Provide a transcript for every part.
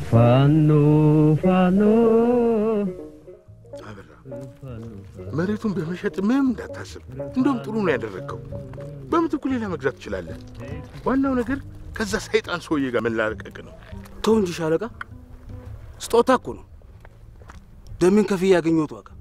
ፋኖ ፋኖ አበራ መሬቱን በመሸጥ ምንም እንዳታስብ። እንደውም ጥሩ ነው ያደረግከው። በምትኩ ሌላ መግዛት ትችላለህ። ዋናው ነገር ከዛ ሰይጣን ሰውዬ ጋር መላቀቅ ነው። ተው እንጂ ሻለቃ፣ ስጦታ እኮ ነው። ደሜን ከፍዬ ያገኘሁት ዋጋ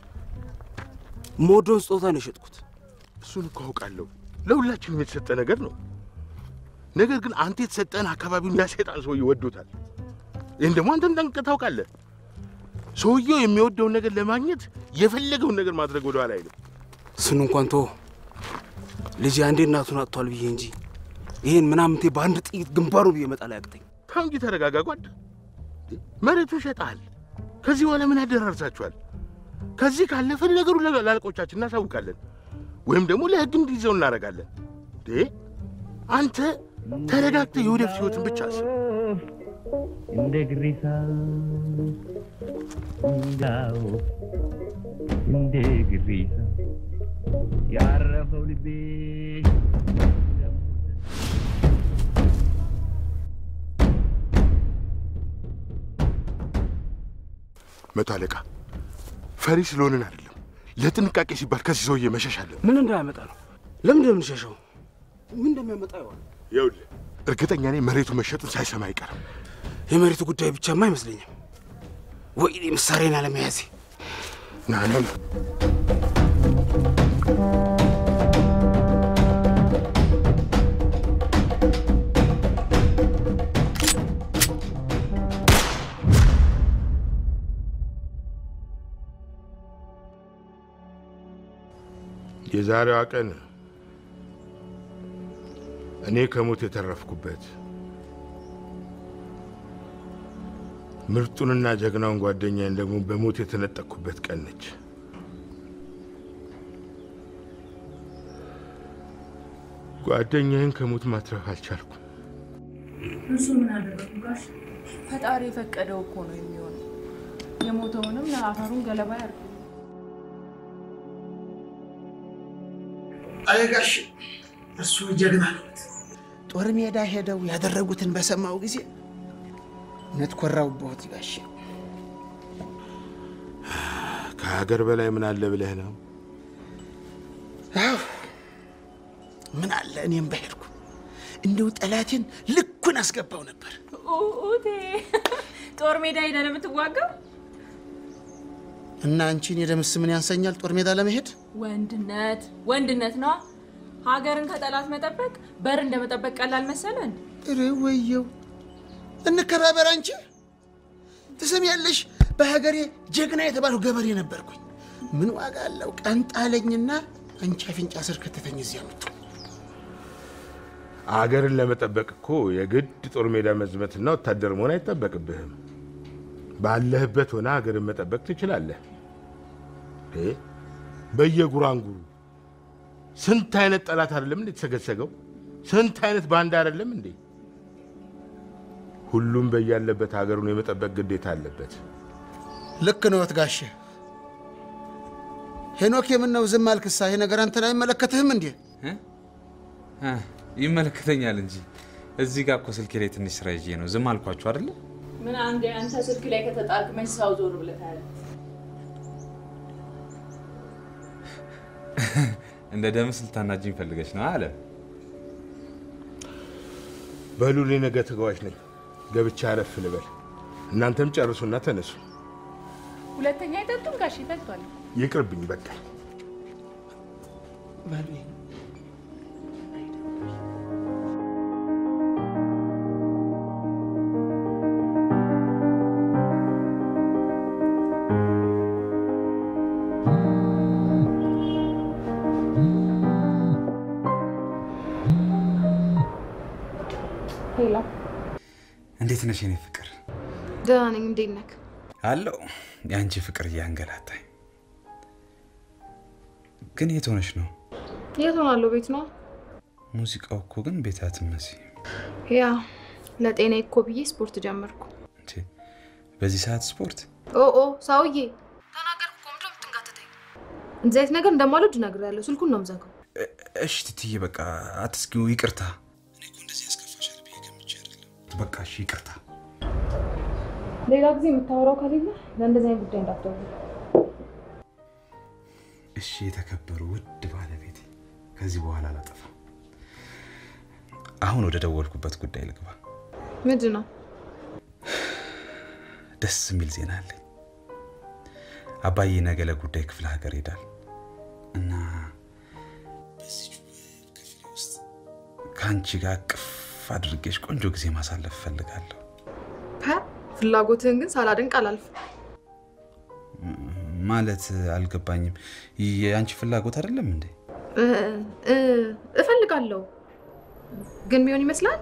ሞዶን ስጦታ ነው የሸጥኩት። እሱን እኮ አውቃለሁ። ለሁላችንም የተሰጠ ነገር ነው። ነገር ግን አንተ የተሰጠን አካባቢውን ያ ሰይጣን ሰውዬ ወዶታል። ይህን ደግሞ አንተም ጠንቅቀህ ታውቃለህ። ሰውየው የሚወደውን ነገር ለማግኘት የፈለገውን ነገር ማድረግ ወደኋላ አይልም። እሱን እንኳን ተወው። ልጄ አንዴ እናቱን አጥቷል ብዬ እንጂ ይህን ምናምንቴ በአንድ ጥይት ግንባሩ ብዬ መጣል አያቅተኝ። ተው እንጂ ተረጋጋ ጓድ። መሬቱን ሸጠሃል። ከዚህ በኋላ ምን ያደራርሳችኋል? ከዚህ ካለፈ ነገሩ ለአለቆቻችን እናሳውቃለን፣ ወይም ደግሞ ለሕግ እንዲይዘው እናደርጋለን። ዴ አንተ ተረጋግተህ የወደፊት ሕይወትን ብቻ አስብ። እንደ ግሪሳ እንዳው እንደ ግሪሳ ያረፈው ልቤ መቶ አለቃ ፈሪ ስለሆንን አይደለም፣ ለጥንቃቄ ሲባል ከዚህ ሰውዬ መሸሽ አለን። ምን እንዳያመጣ ነው? ለምን የምንሸሸው? ምን እንደሚያመጣ ይሆን? ይኸውልህ እርግጠኛ ነኝ መሬቱ መሸጡን ሳይሰማ አይቀርም። የመሬቱ ጉዳይ ብቻማ አይመስለኝም። ወይኔ መሳሪያን አለመያዜ ና ና ና። የዛሬዋ ቀን እኔ ከሞት የተረፍኩበት ምርጡንና ጀግናውን ጓደኛዬን ደግሞ በሞት የተነጠቅኩበት ቀን ነች። ጓደኛዬን ከሞት ማትረፍ አልቻልኩም። እሱ ምን አደረጉ ጋሽ? ፈጣሪ የፈቀደው እኮ ነው የሚሆነው። የሞተውንም አፈሩን ገለባ ያርጉ። አይ ጋሽ እሱ ጀግና ነዎት። ጦር ሜዳ ሄደው ያደረጉትን በሰማው ጊዜ እውነት ኮራውብዎት ጋሽ። ከሀገር በላይ ምን አለ ብለህ ነው? አዎ ምን አለ እኔም በሄድኩ እንደው ጠላቴን ልኩን አስገባው ነበር። ኡቴ ጦር ሜዳ ሄደ ለምትዋጋው እና አንቺን የደምስ ምን ያንሰኛል ጦር ሜዳ ለመሄድ? ወንድነት ወንድነት ነዋ። ሀገርን ከጠላት መጠበቅ በር እንደ መጠበቅ ቀላል መሰለን? ኧረ ወየው እንከባበር። አንቺ ትሰሚያለሽ፣ በሀገሬ ጀግና የተባለው ገበሬ ነበርኩኝ። ምን ዋጋ አለው? ቀን ጣለኝና አንቺ አፍንጫ ስር ከተተኝ እዚያ ምቱ አገርን ለመጠበቅ እኮ የግድ ጦር ሜዳ መዝመትና ወታደር መሆን አይጠበቅብህም። ባለህበት ሆነ ሀገርን መጠበቅ ትችላለህ። እ በየጉራንጉሩ ስንት አይነት ጠላት አይደለም እንዴ የተሰገሰገው? ስንት አይነት ባንዳ አይደለም እንዴ? ሁሉም በያለበት ሀገሩን የመጠበቅ ግዴታ አለበት። ልክ ነዎት ጋሼ። ሄኖክ የምነው ዝም አልክሳ? ይሄ ነገር አንተን አይመለከትህም እንዴ? እ ይመለከተኛል እንጂ እዚህ ጋር እኮ ስልኬ ላይ ትንሽ ስራ ይዤ ነው። ዝም አልኳችሁ አይደለ? ምን አንዴ አንተ ስልክ ላይ ከተጣልክ መች ሰው ዞር ብለህ ታያለህ? እንደ ደምስ ልታናጅኝ ፈልገች ነው አለ። በሉ እኔ ነገ ተጓዥ ነኝ። ገብቻ አረፍ ልበል። እናንተም ጨርሱና ተነሱ። ሁለተኛ አይጠጡም ጋሽ ይጠጧል። ይቅርብኝ በቃ። በሉ ሄላ እንዴት ነሽ የኔ ፍቅር? ደህና ነኝ። እንዴት ነህ? አለው የአንቺ ፍቅር እያንገላታኝ። ግን የት ሆነሽ ነው? የት ሆናለሁ? ቤት ነው። ሙዚቃው እኮ ግን ቤት አትመስይም። ያ ለጤና እኮ ብዬ ስፖርት ጀመርኩ። እንዴ በዚህ ሰዓት ስፖርት? ኦ ኦ ሰውዬ ተናገርኩ እኮ ምንድን ነው የምትንጋተተኝ? እንደዚህ አይነት ነገር እንደማልወድ እነግርሃለሁ። ስልኩን ነው የምዘጋው። እ- እሺ ትትዬ በቃ አትስጊው፣ ይቅርታ። እኔ እኮ እንደዚህ ያስከፋሻል ብዬ ገምቼ አይደለም። በቃ እሺ ይቅርታ። ሌላ ጊዜ የምታወራው ከሌለ ለእንደዚህ አይነት ጉዳይ እንዳትደውል። እሺ የተከበሩ ውድ ባለቤቴ፣ ከዚህ በኋላ አላጠፋም። አሁን ወደ ደወልኩበት ጉዳይ ልግባ። ምንድን ነው? ደስ የሚል ዜና አለኝ። አባዬ ነገ ለጉዳይ ክፍለ ሀገር ሄዳል እና በዚች ክፍሌ ውስጥ ከአንቺ ጋር ቅፍ አድርጌሽ ቆንጆ ጊዜ ማሳለፍ እፈልጋለሁ። ፐ ፍላጎትህን ግን ሳላደንቅ አላልፍም። ማለት አልገባኝም። የአንቺ ፍላጎት አይደለም እንዴ? እ- እ- እፈልጋለሁ ግን ሚሆን ይመስላል።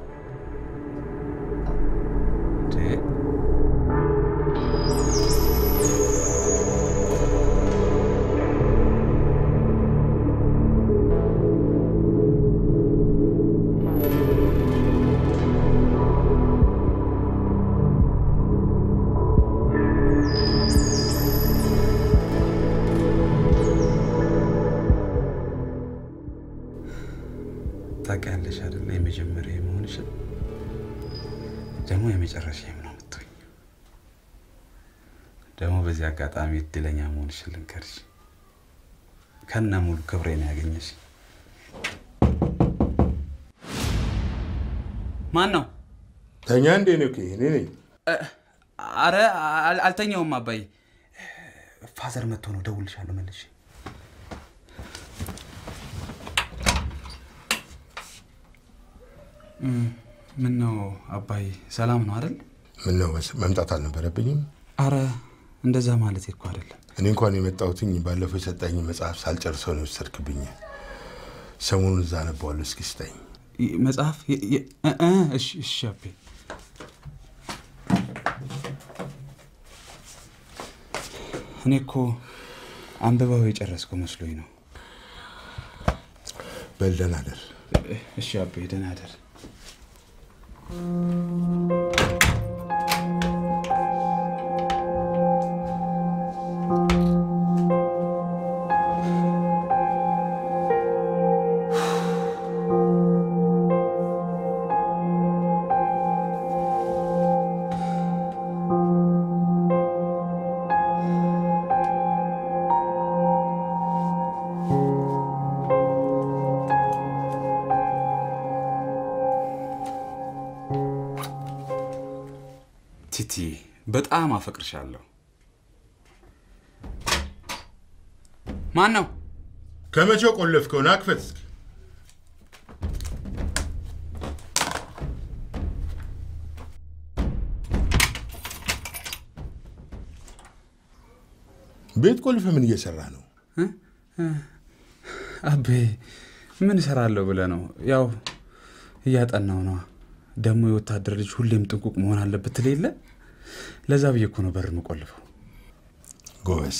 እንዴ? ታውቂያለሽ አይደለ? የመጀመሪያ የመሆንሽን ደግሞ የመጨረሻ ነው የምትሆኝ። ደግሞ በዚህ አጋጣሚ እድለኛ መሆንሽን ልንገርሽ፣ ከነ ሙሉ ክብሬ ነው ያገኘሽ። ማን ነው? ተኛ እንዴ ነው? እኔ ነኝ። አረ አል- አልተኛውም አባዬ። ፋዘር መጥቶ ነው። ደውልሻለሁ መልሼ። ምን ነው አባዬ፣ ሰላም ነው አይደል? ምን ነው መምጣት አልነበረብኝም? አረ እንደዛ ማለት እኮ አይደለም። እኔ እንኳን የመጣሁትኝ ባለፈው የሰጠኝ መጽሐፍ ሳልጨርሰው ነው የወሰድክብኝ። ሰሞኑን እዛ አነባዋለሁ። እስኪ ስጠኝ። ይ- መጽሐፍ የ- የ- እ- እ፣ እሺ እሺ አቤ። እኔ እኮ አንብባው የጨረስከው መስሎኝ ነው። በል ደህና እደር። እሺ አቤ፣ ደህና እደር። ቲቲ በጣም አፈቅርሻለሁ። ማን ነው? ከመቼው ቆለፍከው? ና ክፈት እስኪ። ቤት ቆልፈ ምን እየሰራ ነው? አቤ ምን እሰራለሁ ብለህ ነው? ያው እያጠናው ነዋ። ደግሞ የወታደር ልጅ ሁሌም ጥንቁቅ መሆን አለበት ትል የለ ለዛ ብዬ እኮ ነው በር የምቆልፈው። ጎበዝ፣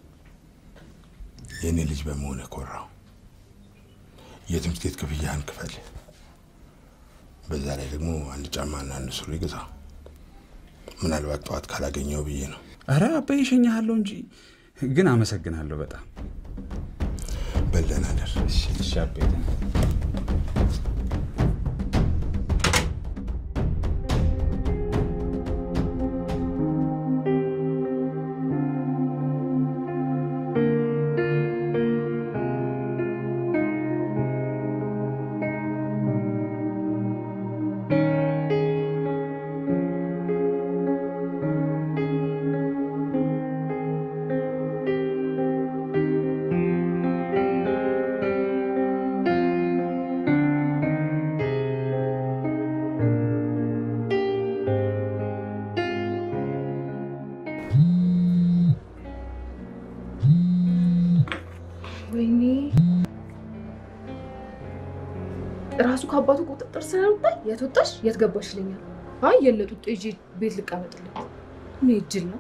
የእኔ ልጅ በመሆነ ኮራው። የትምህርት ቤት ክፍያህን ክፈል። በዛ ላይ ደግሞ አንድ ጫማና አንድ ሱሪ ግዛ። ምናልባት ጠዋት ካላገኘው ብዬ ነው። አረ አቤ ይሸኛሃለሁ እንጂ ግን አመሰግናለሁ በጣም በል ደህና እደር። እሺ እሺ አቤ ወይኔ ራሱ ከአባቱ ቁጥጥር ስለወጣ የት ወጣሽ የት ገባሽ ይለኛል። አይ የለጡጥ ይዤ ቤት ልቀመጥለት ምን እጅል ነው።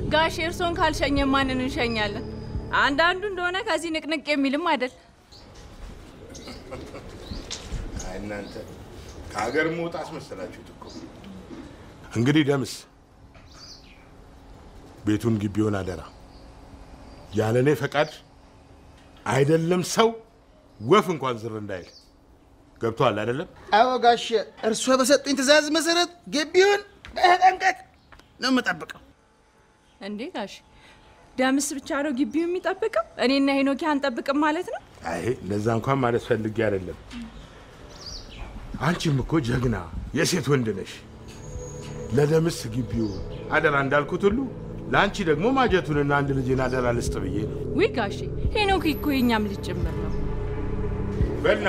ጋሽ እርሶን ካልሸኘ ማንን እንሸኛለን? አንዳንዱ እንደሆነ ከዚህ ንቅንቅ የሚልም አይደል። አይ እናንተ ከሀገር መውጣ አስመሰላችሁት እኮ። እንግዲህ ደምስ ቤቱን ግቢውን አደራ ያለ እኔ ፈቃድ አይደለም ሰው ወፍ እንኳን ዝር እንዳይል ገብቶሃል አይደለም? አዎ ጋሼ፣ እርሶ በሰጡኝ ትእዛዝ መሰረት ግቢውን በተጠንቀቅ ነው የምጠብቀው። እንዴ ጋሽ ደምስ ብቻ ነው ግቢው የሚጠብቀው? እኔና ሄኖኪ አንጠብቅም ማለት ነው? አይ እንደዛ እንኳን ማለት ፈልጌ አይደለም። አንቺም እኮ ጀግና የሴት ወንድ ነሽ። ለደምስ ግቢው አደራ እንዳልኩት ሁሉ ለአንቺ ደግሞ ማጀቱንና አንድ ልጅን አደራ ልስጥ ብዬ ነው። ውይ ጋሼ ሄኖኪ እኮ የኛም ልጅ ጭምር ነው። በልና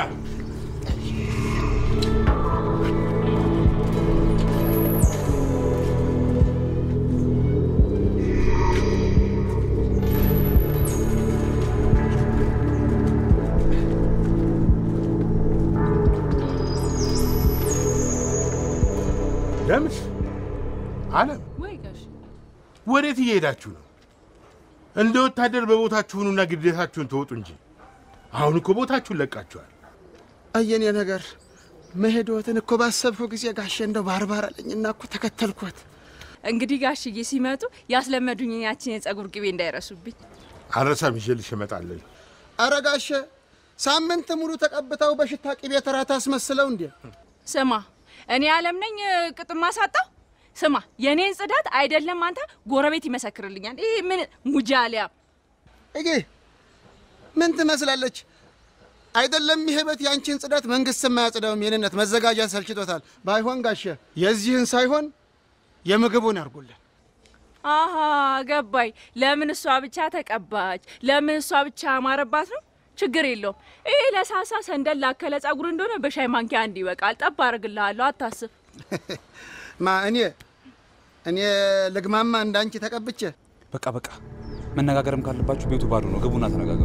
ደምስ አለም ወይ ጋሽ ወዴት እየሄዳችሁ ነው? እንደ ወታደር በቦታችሁኑና ግዴታችሁን ተወጡ እንጂ አሁን እኮ ቦታችሁን ለቃችኋል። አየኔ ነገር መሄድዎትን እኮ ባሰብኩ ጊዜ ጋሼ እንደው ባርባር አለኝና እኮ ተከተልኩት። እንግዲህ ጋሽዬ ሲመጡ ያስለመዱኝ ያችን የጸጉር ቅቤ እንዳይረሱብኝ። አልረሳም፣ ይዤልሽ እመጣለሁ። አረ ጋሼ ሳምንት ሙሉ ተቀብተው በሽታ ቅቤ ተራ ታስመስለው እንዴ? ስማ እኔ አለም ነኝ ቅጥማ ሳጣው። ስማ የእኔን ጽዳት አይደለም አንተ ጎረቤት ይመሰክርልኛል። ይህ ምን ሙጃሊያ እጌ ምን ትመስላለች? አይደለም ይሄ ቤት ያንቺን ጽዳት መንግስት የማያጽዳውም የኔነት መዘጋጃ ሰልችቶታል። ባይሆን ጋሼ የዚህን ሳይሆን የምግቡን ያርጉልን። አሀ ገባኝ። ለምን እሷ ብቻ ተቀባች? ለምን እሷ ብቻ አማረባት ነው? ችግር የለውም። ይህ ለሳሳ ሰንደል ላከለ ጸጉር እንደሆነ በሻይ ማንኪያ አንድ ይበቃል። ጠብ አደርግልሃለሁ፣ አታስብ። ማ እኔ እኔ ልግማማ እንዳንቺ ተቀብቼ በቃ በቃ፣ መነጋገርም ካለባችሁ ቤቱ ባዶ ነው። ግቡና ተነጋገሩ።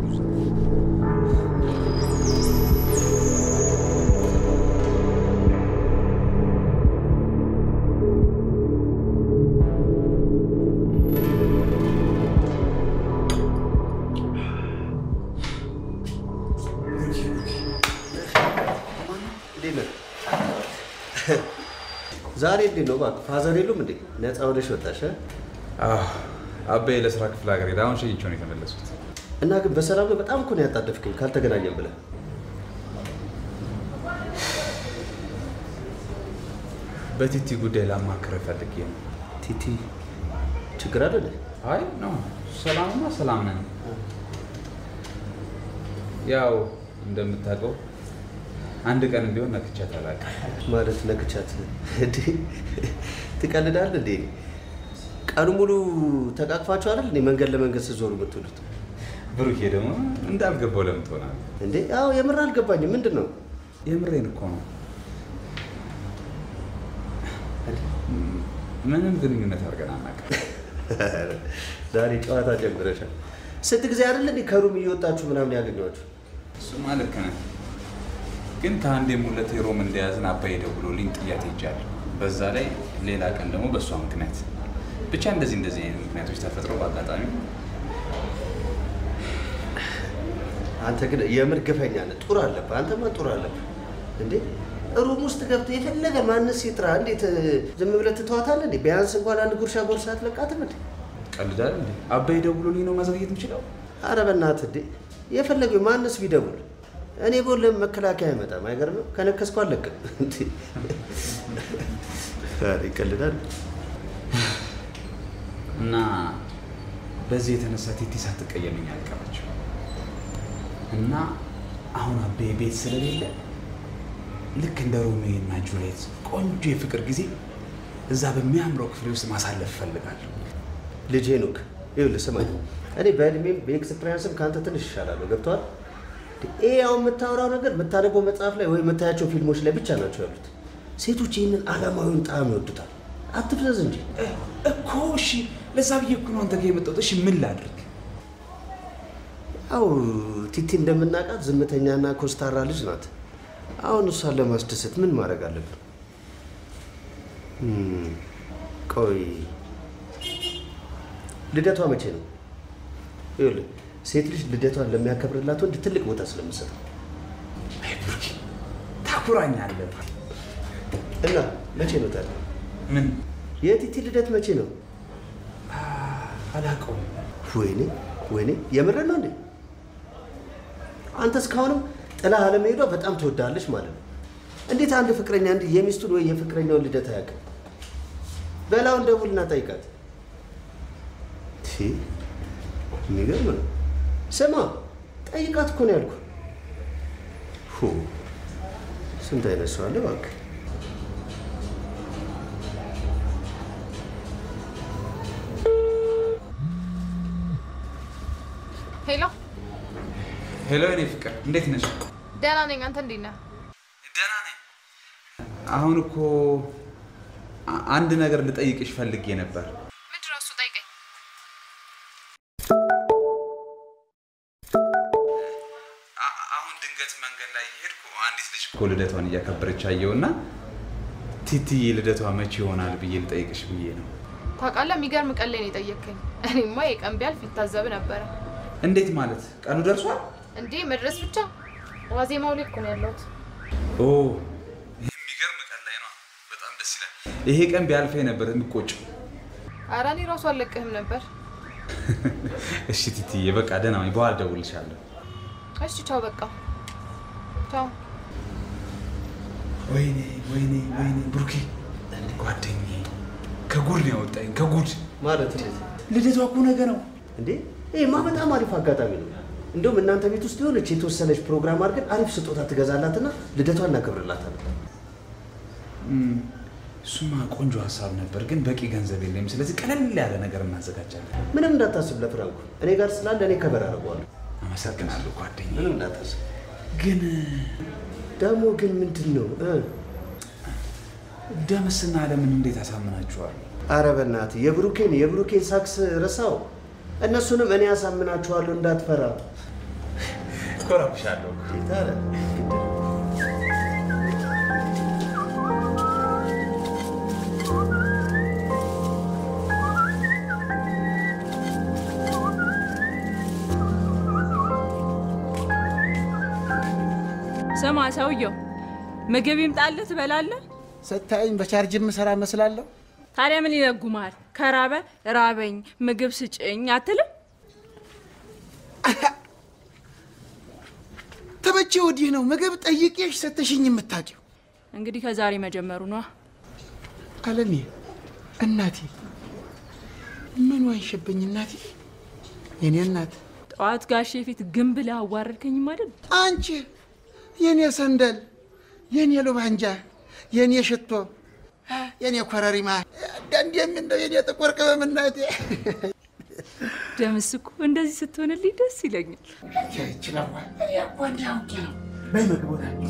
ዛሬ እንዴት ነው እባክህ? ፋዘር የሉም እንዴ? ነፃ ሆነሽ ወጣሽ እ? አበይ ለስራ ክፍለ ሀገር ሄደ። አሁን ሸኝቼው ነው የተመለሱት። እና ግን በሰላም ነው? በጣም እኮ ነው ያጣደፍከኝ ካልተገናኘን ብለህ። በቲቲ ጉዳይ ላማክር ፈልጌ ነው። ቲቲ ችግር አለ እንዴ? አይ ነው ሰላምማ ሰላም ነን። ያው እንደምታውቀው አንድ ቀን ቢሆን ነክቻት አላውቅም። ማለት ነክቻት እንዴ? ትቀልዳለህ እንዴ? ቀኑ ሙሉ ተቃቅፋችሁ አይደል እንዴ መንገድ ለመንገድ ስትዞሩ የምትውሉት? ብሩኬ ደግሞ እንዳልገባው ለምን ትሆናለህ? እንዴ አዎ፣ የምር አልገባኝም። ምንድን ነው? የምሬን እኮ ነው። ምንም ግንኙነት አድርገን አናውቅም። ዛሬ ጨዋታ ጀምረሻል። ስንት ጊዜ አይደል እንዴ ከሩም እየወጣችሁ ምናምን ያገኘኋችሁ? እሱማ ልክ ነህ፣ ግን ከአንዴም ሁለቴ ሮም እንደያዝን አባይ ደውሎልኝ ጥያት ሄጃለሁ። በዛ ላይ ሌላ ቀን ደግሞ በእሷ ምክንያት ብቻ እንደዚህ እንደዚህ አይነት ምክንያቶች ተፈጥረው በአጋጣሚ አንተ ግን የምር ግፈኛ ነህ። ጡር አለብህ። አንተማ ጡር አለብህ እንዴ ሩም ውስጥ ገብተህ የፈለገ ማንስ ይጥራ፣ እንዴት ዝም ብለህ ትተዋታለህ እንዴ? ቢያንስ እንኳን አንድ ጉርሻ ጎርሳ አትለቃትም እንዴ? ቀልዳል እንዴ? አባይ ደውሎልኝ ነው ማዘግየት የምችለው? አረ በእናትህ እንዴ የፈለገው ማንስ ቢደውል እኔ ቦል መከላከያ አይመጣም። አይገርምም? ከነከስኩ አለቅም እንዴ? ኧረ ይቀልዳል። እና በዚህ የተነሳ ቲቲ ሳትቀየመኝ አልቀረችም። እና አሁን አቤ ቤት ስለሌለ ልክ እንደ ሮሜዮ እና ጁሊየት ቆንጆ የፍቅር ጊዜ እዛ በሚያምረው ክፍሌ ውስጥ ማሳለፍ እፈልጋለሁ። ልጅ ሄኖክ ይኸውልህ ስማኝ፣ እኔ በእድሜም በኤክስፒሪያንስም ከአንተ ትንሽ ይሻላለሁ። ገብቶሃል? ይሄ አሁን የምታወራው ነገር የምታነበው መጽሐፍ ላይ ወይ የምታያቸው ፊልሞች ላይ ብቻ ናቸው ያሉት። ሴቶች ይህንን ዓለማዊውን ጣዕም ይወዱታል። አትፍዘዝ እንጂ እኮ እሺ፣ ለዛ ብዬ እኮ ነው አንተ ጋር የመጣሁት። እሺ ምን ላድርግ? ያው ቲቲ እንደምናውቃት ዝምተኛና ኮስታራ ልጅ ናት። አሁን እሷን ለማስደሰት ምን ማድረግ አለብን? እም፣ ቆይ ልደቷ መቼ ነው? ይኸውልህ ሴት ልጅ ልደቷን ለሚያከብርላት ወንድ ትልቅ ቦታ ስለምሰጠው ታኩራኛለህ። እና መቼ ነው ታዲያ? ምን የቲቲ ልደት መቼ ነው? አላውቀውም። ወይኔ ወይኔ፣ የምርህን ነው እንዴ? አንተ እስካሁንም ጥላ አለመሄዷ በጣም ትወዳለች ማለት ነው። እንዴት አንድ ፍቅረኛ እንዲህ የሚስቱን ወይ የፍቅረኛውን ልደት አያውቅም? በላውን ደውልና ጠይቃት። ቲ የሚገርም ነው። ስማ ጠይቃት እኮ ነው ያልኩህ። ሁ ስንት አይነት ሰው አለ እባክህ። ሄሎ፣ ሄሎ፣ የኔ ፍቅር እንዴት ነሽ? ደህና ነኝ። አንተ እንዴት ነህ? ደህና ነኝ። አሁን እኮ አ- አንድ ነገር ልጠይቅሽ ፈልጌ ነበር። ምንድን ነው እሱ? ጠይቀኝ። አ- አሁን ድንገት መንገድ ላይ የሄድኩ አንዲት ልጅ እኮ ልደቷን እያከበረች አየውና ቲቲዬ ልደቷ መቼ ይሆናል ብዬ ልጠይቅሽ ብዬ ነው። ታውቃለህ፣ የሚገርም ቀን ላይ ነው የጠየቅከኝ። እኔማ የቀን ቢያልፍ ይታዘብ ነበረ። እንዴት ማለት ቀኑ ደርሷል? እንዴ መድረስ ብቻ ዋዜማው ላይ እኮ ነው ያለሁት። ኦ ይህ የሚገርም ቀን ላይ ነው። በጣም ደስ ይላል። ይሄ ቀን ቢያልፈኝ ነበር የምቆጭው። ኧረ እኔ ራሱ አልለቅህም ነበር። እሺ ቲቲዬ በቃ ደህና ነኝ። በኋላ እደውልልሻለሁ። እሺ ቻው፣ በቃ ቻው። ወይኔ ወይኔ ወይኔ ብሩኬ ጓደኛዬ ከጉድ ነው ያወጣኝ ከጉድ ማለት እንዴት ልደቷ እኮ ነገ ነው እንዴ? ይሄማ በጣም አሪፍ አጋጣሚ ነው። እንደውም እናንተ ቤት ውስጥ የሆነች የተወሰነች ፕሮግራም አድርገን አሪፍ ስጦታ ትገዛላትና ልደቷን እናከብርላታለን። እም፣ እሱማ ቆንጆ ሀሳብ ነበር፣ ግን በቂ ገንዘብ የለኝም። ስለዚህ ቀለል ያለ ነገር እናዘጋጃለን። ምንም እንዳታስብ ለፍራንኩ እኔ ጋር ስላለ እኔ ከበር አደርገዋለሁ። አመሰግናለሁ ጓደኛዬ። ምንም እንዳታስብ። ግን ደግሞ ግን ምንድን ነው እ? ደምስና ለምን እንዴት አሳምናችኋል? አረ በእናትህ የብሩኬን የብሩኬን ሳክስ ረሳው። እነሱንም እኔ ያሳምናችኋለሁ እንዳትፈራ። ኮራብሻለሁ። ታዲያ ስማ ሰውየው፣ ምግብ ይምጣልህ ትበላለህ? ስታየኝ በቻርጅ የምሰራ መስላለሁ። ታዲያ ምን ይለጉማል? ከራበ ራበኝ ምግብ ስጭኝ አትልም? ተመቼ ወዲህ ነው ምግብ ጠይቄሽ ሰተሽኝ የምታውቂው። እንግዲህ ከዛሬ መጀመሩ ነዋ። አለሜ እናቴ ምን ዋንሽብኝ እናቴ፣ የኔ እናት ጠዋት ጋሼ ፊት ግን ብለህ አዋረድከኝም አይደል? አንቺ የኔ ሰንደል፣ የኔ ሉባንጃ፣ የኔ ሽቶ፣ የኔ ኮረሪማ፣ አንዳንዴም እንደው የኔ ጥቁር ቅመም እናቴ ደምስ እኮ እንደዚህ ስትሆንልኝ ደስ ይለኛል። ይችላል እኮ እንዲህ አውቄ ነው። በይ ምግብ ወዳለሁ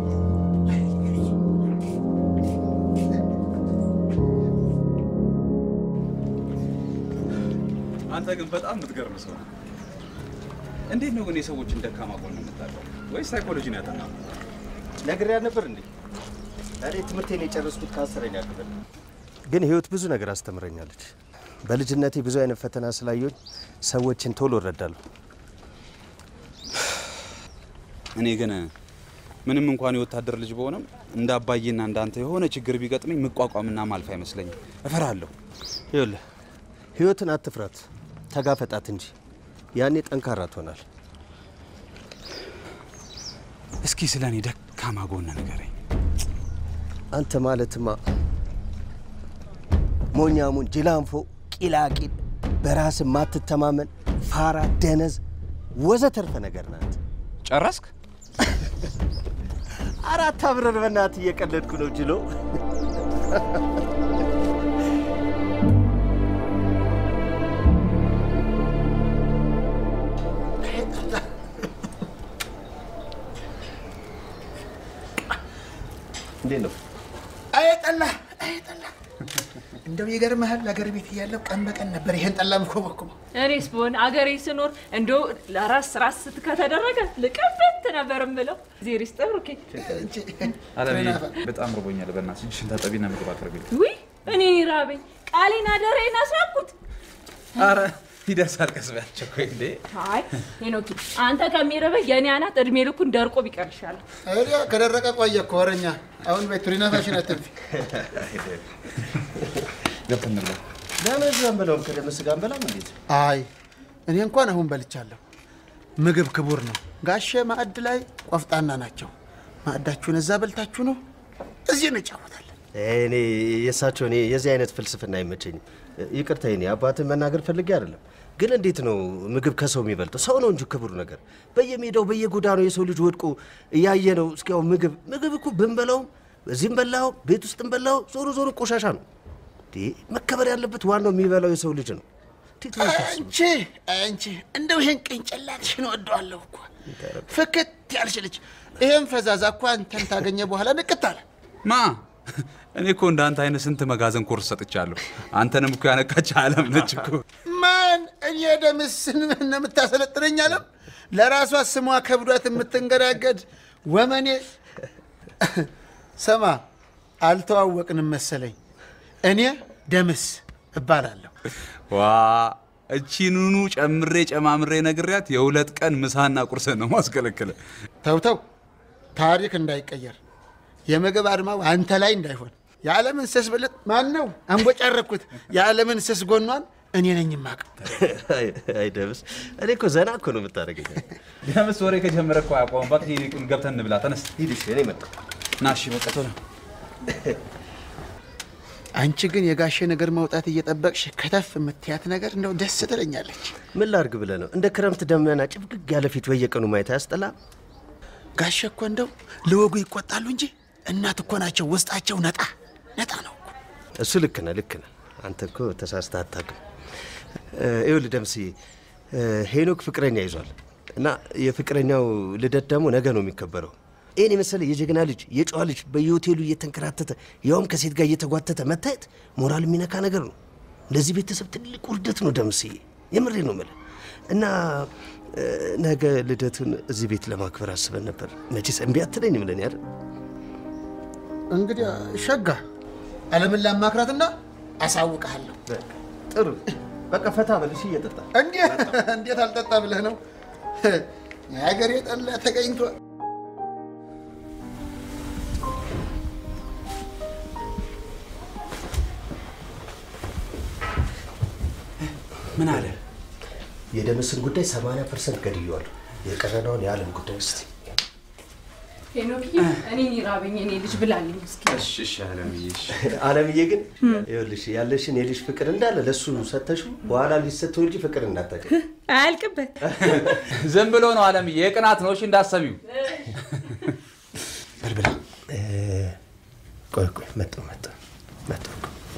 አንተ ግን በጣም የምትገርም ሰው ነህ። እንዴት ነው ግን የሰዎችን ደካማ ጎን የምታውቀው? ወይስ ሳይኮሎጂ ነው ያጠናው? ነግሬያ ነበር እንዴ? እኔ ትምህርቴን የጨረስኩት ከአስረኛ ክፍል ነው። ግን ህይወት ብዙ ነገር አስተምረኛለች። በልጅነቴ ብዙ አይነት ፈተና ስላየሁኝ ሰዎችን ቶሎ እረዳለሁ። እኔ ግን ምንም እንኳን የወታደር ልጅ በሆነም እንደ አባዬና እንዳንተ የሆነ ችግር ቢገጥመኝ መቋቋምና ማልፍ አይመስለኝም። እፈራለሁ። ይኸውልህ ህይወትን አትፍራት፣ ተጋፈጣት እንጂ ያኔ ጠንካራ ትሆናል። እስኪ ስለ እኔ ደካማ ጎን ንገረኝ። አንተ ማለትማ ሞኛሙን፣ ጅላንፎ፣ ቂላቂል፣ በራስ ማትተማመን፣ ፋራ፣ ደነዝ ወዘተርፈ ነገር ናት። ጨረስክ? አራት አብረን በእናትህ እየቀለድኩ ነው ጅሎ። እንዴት ነው? አይጠላ አይጠላ። እንደው ይገርምሃል፣ አገር ቤት እያለሁ ቀን በቀን ነበር ይሄን ጠላ ምኮበኩበው። እኔስ ብሆን አገሬ ስኖር እንደው ለራስ ራስ ከተደረገ ልቀበት ነበር የምለው። ዜር ይስጥህ ብሩኬ። አለምዬ በጣም ርቦኛል። በእናትሽ እጅሽን ታጠቢና ምግብ አቅርቢልኝ። ውይ እኔ ራበኝ። ቃሌን አደራዬን አስራኩት። አረ ይደርሳል። ቀስ በያቸው እኮ እንዴ። አይ ሄኖኪ፣ አንተ ከሚርብህ የኔ አናት እድሜ ልኩን ደርቆ ቢቀርሻል። ታዲያ ከደረቀ ቆየ እኮ ወረኛ። አሁን በይ ቱሪናፋሽን አትንፊ። ገብተን እንብላ። ለምን እዛም ብለውም ከደመስ ጋር እንበላም እንዴት? አይ እኔ እንኳን አሁን በልቻለሁ። ምግብ ክቡር ነው። ጋሼ ማዕድ ላይ ቆፍጣና ናቸው። ማዕዳችሁን እዛ በልታችሁ ነው እዚህ እንጫወታለን። እኔ የእሳቸው እኔ የዚህ አይነት ፍልስፍና አይመቸኝም። ይቅርታ እኔ አባትን መናገር ፈልጌ አይደለም፣ ግን እንዴት ነው ምግብ ከሰው የሚበልጠው? ሰው ነው እንጂ ክቡር ነገር በየሜዳው በየጎዳናው የሰው ልጅ ወድቆ እያየ ነው። እስኪያው ምግብ ምግብ እኮ ብንበላውም እዚህም በላው ቤት ውስጥም በላው ዞሮ ዞሮ ቆሻሻ ነው። እንዴ መከበር ያለበት ዋናው የሚበላው የሰው ልጅ ነው። እንዴት ነው የምታስቡት? አንቺ አንቺ እንደው ይሄን ቅንጭላትሽን እወደዋለሁ እኮ ፍክት ያልሽ ልጅ። ይሄን ፈዛዛ እኮ አንተን ታገኘ በኋላ ንቅት አለ። ማ እኔ እኮ እንደ አንተ አይነት ስንት መጋዘን ኮርስ ሰጥቻለሁ። አንተንም እኮ ያነቃች አለም ነች እኮ። ማን እኔ ደምስን ነው የምታሰለጥነኝ? አለም ለራሷ ስሟ ከብዷት የምትንገዳገድ ወመኔ። ሰማ አልተዋወቅንም መሰለኝ። እኔ ደምስ እባላለሁ። ዋ እቺኑኑ ጨምሬ ጨማምሬ ነግሪያት የሁለት ቀን ምሳና ቁርስን ነው ማስከለክለ። ተውተው ታሪክ እንዳይቀየር የምግብ አድማው አንተ ላይ እንዳይሆን የዓለምን ስስ ብልጥ ማን ነው አንቦጫረኩት? የዓለምን ስስ ጎኗን እኔ ነኝ የማውቀው። አይ ደምስ፣ እኔ እኮ ዘና እኮ ነው የምታደርገኝ። ደምስ ወሬ ከጀመረ እኮ አያቆምም። በቃ ይልቁን ገብተን እንብላ። ተነስ ሂድ እሺ፣ እኔ መጣሁ። ና። እሺ በቃ ቶሎ አንቺ ግን የጋሼ ነገር መውጣት እየጠበቅሽ ከተፍ የምትያት ነገር እንደው ደስ ትለኛለች። ምን ላርግ ብለህ ነው? እንደ ክረምት ደመና ጭፍግግ ያለ ፊት በየቀኑ ማየት አያስጠላም? ጋሼ እኮ እንደው ለወጉ ይቆጣሉ እንጂ እናት እኮ ናቸው። ውስጣቸው ነጣ ነጣ ነው እኮ። እሱ ልክ ነህ፣ ልክ ነህ። አንተ እኮ ተሳስተህ አታውቅም። ይኸውልህ ደምስዬ፣ ሄኖክ ፍቅረኛ ይዟል እና የፍቅረኛው ልደት ደግሞ ነገ ነው የሚከበረው። ይህን የመሰለ የጀግና ልጅ የጨዋ ልጅ በየሆቴሉ እየተንከራተተ ያውም ከሴት ጋር እየተጓተተ መታየት ሞራል የሚነካ ነገር ነው። ለዚህ ቤተሰብ ትልቅ ውርደት ነው ደምስዬ፣ የምሬ ነው የምልህ እና ነገ ልደቱን እዚህ ቤት ለማክበር አስበን ነበር። መቼስ እምቢ አትለኝም ብለን ያለ እንግዲህ ሸጋ ዓለምን ላማክራትና አሳውቅሃለሁ። ጥሩ በቃ ፈታ በልሽ እየጠጣ እንዴት አልጠጣ ብለህ ነው? የሀገሬ ጠላ ተገኝቶ ምን አለ? የደምስን ጉዳይ 80 ፐርሰንት ገድየዋለሁ። የቀረነውን የዓለም ጉዳይ ውስጥ ሄኖኪ፣ እኔ ይራበኝ እኔ ልጅ ብላልኝ እስኪ። እሺ እሺ አለምዬ እሺ። አለምዬ ግን ይኸውልሽ ያለሽን የልጅ ፍቅር እንዳለ ለሱ ሰተሽው በኋላ ሊሰተው እንጂ ፍቅር እንዳታገኝ። አያልቅበት። ዝም ብሎ ነው አለምዬ፣ የቅናት ነው። እሺ እንዳሰቢው በልብላ። ቆይ ቆይ፣ መጣሁ መጣሁ መጣሁ።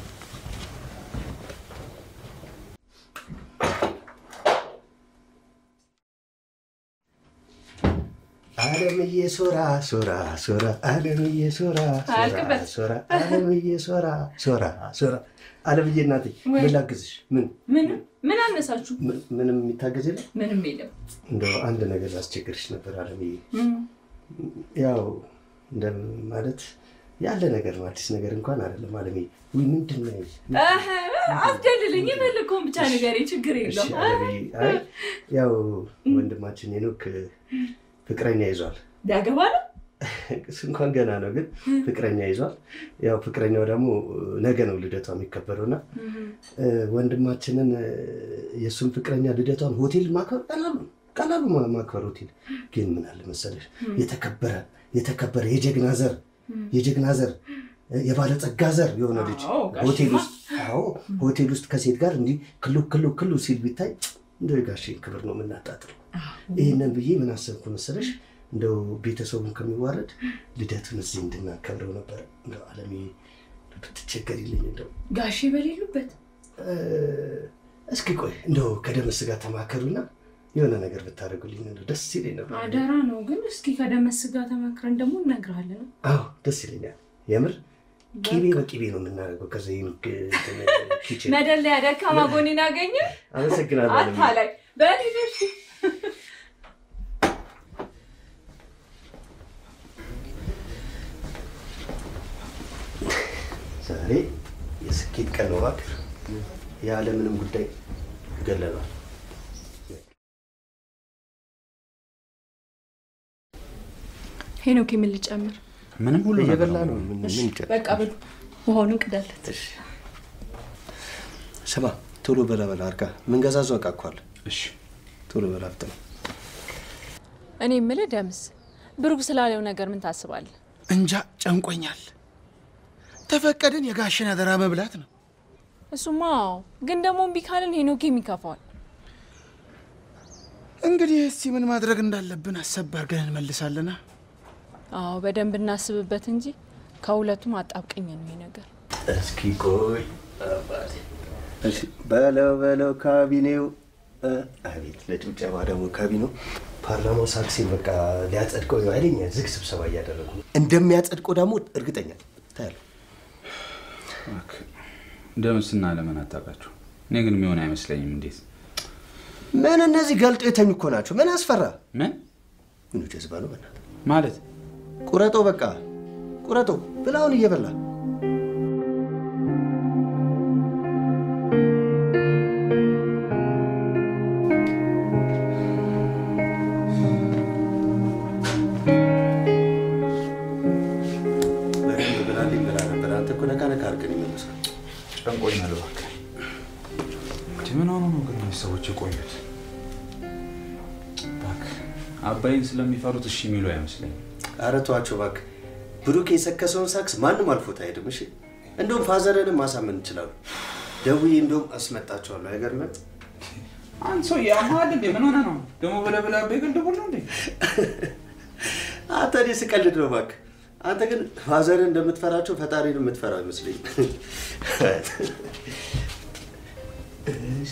አለምዬ ሶራ ሶራ ሶራ አለምዬ ሶራ ሶራ አያልቅበት። ሶራ አለምዬ ሶራ ሶራ ሶራ አለምዬ እናቴ ምን ላግዝሽ? ምን ምን ምን አነሳችሁ? ምን- ምንም የሚታገዝ የለም? ምንም የለም። እንደው አንድ ነገር ላስቸግርሽ ነበር አለምዬ። ያው እንደ ማለት ያለ ነገር ነው፣ አዲስ ነገር እንኳን አይደለም አለምዬ። ውይ ምንድን ነው ይሄ? አህ፣ አስደልልኝ የፈለግከውን ብቻ ንገሬ፣ ችግር እሺ የለውም። አለምዬ፣ አይ ያው ወንድማችን ሄኖክ ፍቅረኛ ይዟል። ዳገባ ነው እሱ እንኳን ገና ነው፣ ግን ፍቅረኛ ይዟል። ያው ፍቅረኛው ደግሞ ነገ ነው ልደቷ የሚከበረው እና እ፣ ወንድማችንን እ፣ የእሱን ፍቅረኛ ልደቷን ሆቴል ማክበር ቀላሉ ነው። ቀላሉ ማ- ማክበር ሆቴል ግን ምን አለ መሰለሽ የተከበረ የተከበረ የጀግና ዘር የጀግና ዘር እ፣ የባለጸጋ ዘር የሆነ ልጅ አዎ፣ ጋሽማ። ሆቴል ውስጥ አዎ ሆቴል ውስጥ ከሴት ጋር እንዲህ ክሉ ክሉ ክሉ ሲል ቢታይ እንደ ጋሼን ክብር ነው የምናጣጥለው። ይህንን ብዬ ምን አሰብኩ መሰለሽ እንደው ቤተሰቡን ከሚዋረድ ልደቱን እዚህ እንድናከብረው ነበር። እንደው አለሜ ብትቸገሪልኝ እንደው ጋሼ በሌሉበት እ፣ እስኪ ቆይ እንደው ከደመስ ጋር ተማከሩና የሆነ ነገር ብታደርጉልኝ እንደው ደስ ይለኝ ነበር። አደራ ነው። ግን እስኪ ከደመስ ጋር ተመክረን ደግሞ እነግርሃለን። አዎ ደስ ይለኛል። የምር ቂቤ በቂቤ ነው የምናደርገው። ከዚ ኪችን መደለያ ደካማ ጎኔን አገኘ አመሰግናለሁ አለሜ። አታላይ በሌሎች ዛሬ የስኬት ቀን ነው እባክህ። የዓለምንም ጉዳይ ገለናል። ሄኖክ ምን ልጨምር? ምንም ሁሉ ነገር እየበላ ነው። ነው። ምን ምን ይጨ- በቃ ብሉ፣ ውሃውን ቅዳለት። እሺ። ስማ ቶሎ በላ በላ አርጋ ምንገዛዘው እቃ እኮ አለ። እሺ ቶሎ በላ ፍጥነ እኔ የምልህ ደምስ፣ ብሩክ ስላለው ነገር ምን ታስባለህ? እንጃ ጨንቆኛል። ተፈቀድን የጋሽን አደራ መብላት ነው። እሱማ አዎ፣ ግን ደግሞ እምቢ ካልን ሄኖክ የሚከፋዋል። እንግዲህ እስቲ ምን ማድረግ እንዳለብን አሰብ አድርገን እንመልሳለና። አዎ በደንብ እናስብበት እንጂ ከሁለቱም አጣብቀኝ ነው ይሄ ነገር። እስኪ ቆይ አባቴ። እሺ በለው በለው ካቢኔው እ፣ አቤት ለጭብጨባ ደግሞ ካቢኔው ፓርላማው ሳክሴን በቃ ሊያጸድቀው ይኸው ኃይለኛ ዝግ ስብሰባ እያደረጉ ነው። እንደሚያጸድቀው ደግሞ እርግጠኛ ታያለህ። እባክህ፣ ደምስና ለምን አታውቃቸው? እኔ ግን የሚሆን አይመስለኝም። እንዴት ምን እነዚህ ገልጦ የተኙ እኮ ናቸው። ምን አስፈራ? ምን ምኑ ጀዝባ ነው በእናትህ። ማለት ቁረጦ በቃ ቁረጦ ብላውን እየበላ በደንብ ብላልኝ ብላ ነበር። አንተ እኮ ነካ ነካ አድርገን ይመልሳል። ጨንቆኛል። እባክህ እንደ ምን ሆኖ ነው ግን እነዚህ ሰዎች የቆዩት? እባክህ አባይን ስለሚፈሩት እሺ የሚሉ አይመስለኝም። ኧረ ተዋቸው እባክህ። ብሩክ የሰከሰውን ሳክስ ማንም አልፎት አይሄድም። እሺ እንደውም ፋዘርንም ማሳመን እንችላሉ። ደውዬ እንደውም አስመጣቸዋለሁ። አይገርምም? አንድ ሰው ያማል እንዴ? ምን ሆነ ነው ደግሞ ብለህ ብለህ አቤ ግልድቡል ነው እንዴ? አንተ እኔ ስቀልድ ነው እባክህ። አንተ ግን ፋዘርን እንደምትፈራቸው ፈጣሪን የምትፈራው አይመስለኝም። እሺ።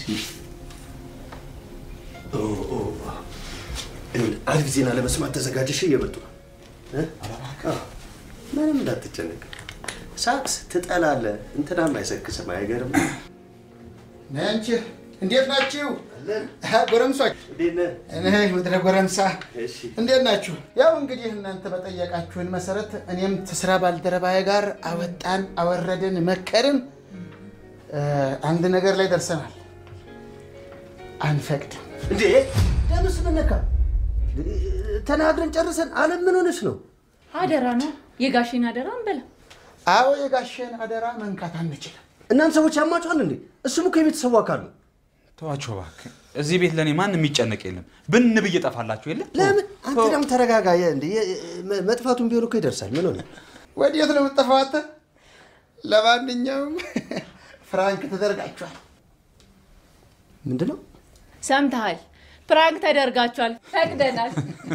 ኦ፣ ኦ፣ ይኸውልህ፣ አሪፍ ዜና ለመስማት ተዘጋጀሽ። እየመጡ ነው እ? አዎ፣ ምንም እንዳትጨነቅ። ሳክስ ትጠላለህ፣ እንትናም አይሰክስም። አይገርም? ነይ አንቺ እንዴት ናችሁ? ጎረምሶች እንዴት ነህ? እኔ ምድረ ጎረምሳ እሺ እንዴት ናችሁ? ያው እንግዲህ እናንተ በጠየቃችሁን መሰረት እኔም ከስራ ባልደረባዬ ጋር አወጣን አወረድን መከርን፣ እ፣ አንድ ነገር ላይ ደርሰናል። አንፈቅድም። እንዴ ደምስ ምን ነካ? ተናግረን ጨርሰን አለም ምን ሆነች ነው? አደራ ነው የጋሼን አደራ እንበላ። አዎ የጋሼን አደራ መንካት አንችልም። እናንተ ሰዎች ያማችኋል እንዴ? እሱም እኮ የቤተሰቡ አካል ነው። ተዋቸው እባክህ። እዚህ ቤት ለእኔ ማንም የሚጨነቅ የለም። ብን ብዬ ጠፋላችሁ የለ ለምን አንተ ደግሞ ተረጋጋ። የ- እንዴ የ- መ- መጥፋቱን ቢሆን እኮ ይደርሳል። ምን ሆነ? ወዴት ነው የምጠፋው አንተ? ለማንኛውም ፍራንክ ተደርጋችኋል። ምንድን ነው? ሰምተሃል? ፕራንክ ተደርጋችኋል፣ ፈቅደናል።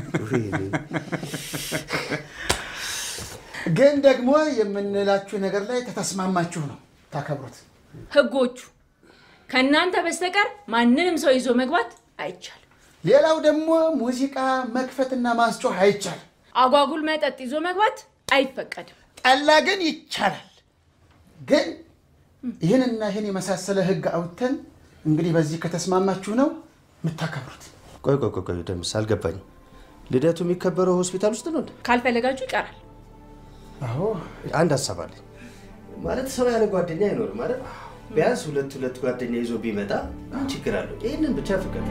ግን ደግሞ የምንላችሁ ነገር ላይ ከተስማማችሁ ነው ታከብሩት። ህጎቹ ከእናንተ በስተቀር ማንንም ሰው ይዞ መግባት አይቻልም። ሌላው ደግሞ ሙዚቃ መክፈትና ማስጮህ አይቻልም። አጓጉል መጠጥ ይዞ መግባት አይፈቀድም። ጠላ ግን ይቻላል። ግን ይህንና ይህን የመሳሰለ ህግ አውጥተን እንግዲህ በዚህ ከተስማማችሁ ነው የምታከብሩት። ቆይ ቆይ ቆይ ቆይ ደምስ አልገባኝም። ልደቱ የሚከበረው ሆስፒታል ውስጥ ነው እንዴ? ካልፈለጋችሁ ይቀራል። አዎ አንድ ሀሳብ አለኝ። ማለት ሰው ያለ ጓደኛ አይኖርም ማለት ቢያንስ ሁለት ሁለት ጓደኛ ይዞ ቢመጣ ምን ችግር አለው? ይህንን ብቻ ፍቀድ።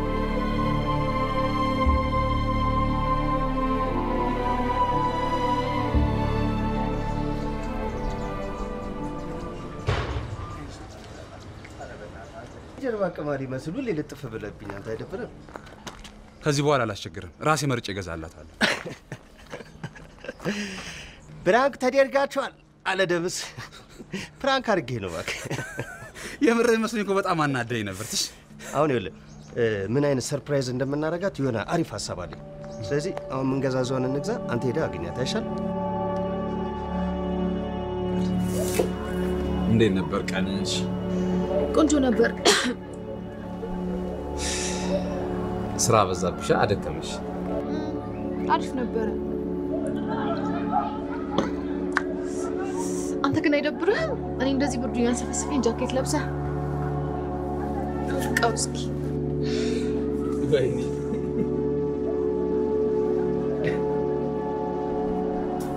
ጀርባ ቀማሪ መስሉ ልጥፍ ብለብኝ አንተ አይደብርም? ከዚህ በኋላ አላስቸግርም። ራሴ መርጬ እገዛላታለሁ። ፕራንክ ተደርጋችኋል አለ ደምስ። ፕራንክ አድርጌ ነው እባክህ። የምር መስሎኝ እኮ በጣም አናደኝ ነበር። ትሽ አሁን ይኸውልህ እ፣ ምን አይነት ሰርፕራይዝ እንደምናደርጋት የሆነ አሪፍ ሀሳብ አለኝ። ስለዚህ አሁን የምንገዛዘውን እንግዛ፣ አንተ ሄደህ አግኛት አይሻል? እንዴት ነበር ቀንሽ? ቆንጆ ነበር። ስራ በዛብሻ፣ አደከመሽ። አሪፍ ነበረ። አንተ ግን አይደብርህም? እኔ እንደዚህ ብርዱ ያንሰፈስፈኝ ጃኬት ለብሰህ ፍቃው እስኪ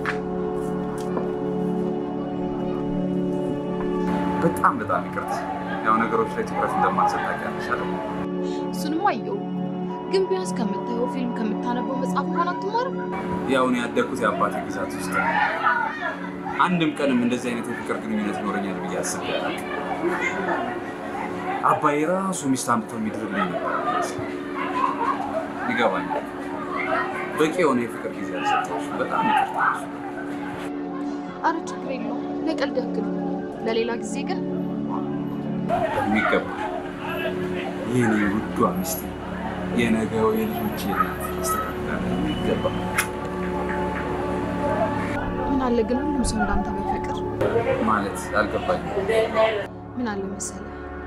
በጣም በጣም ይቅርታ። ያው ነገሮች ላይ ትኩረት እንደማልሰጥ ታውቂያለሽ አይደል? እሱንም አየው። ግን ቢያንስ ከምታየው ፊልም ከምታነበው መጽሐፍ እንኳን አትማርም? ያው እኔ ያደግኩት የአባቴ ግዛት ውስጥ ነው። አንድም ቀንም እንደዚህ አይነት የፍቅር ግንኙነት ይኖረኛል ብዬ አስቤ አላውቅም። አባዬ ራሱ ሚስት አምጥቶ የሚድርልኝ ነበር የሚመስለኝ። ይገባኛል። በቂ የሆነ የፍቅር ጊዜ አልሰጠሁሽም። በጣም ይቅርታ። አረ ችግር የለውም ለቀልድ ያክል ነው። ለሌላ ጊዜ ግን በሚገባ የኔ ውዷ ሚስቴ የነገው የልጆች እናት አስተካክላለሁ። የሚገባ ምን አለ ግን ሁሉም ሰው እንዳንተ በፍቅር ማለት አልገባኝም። ምን አለ መሰለ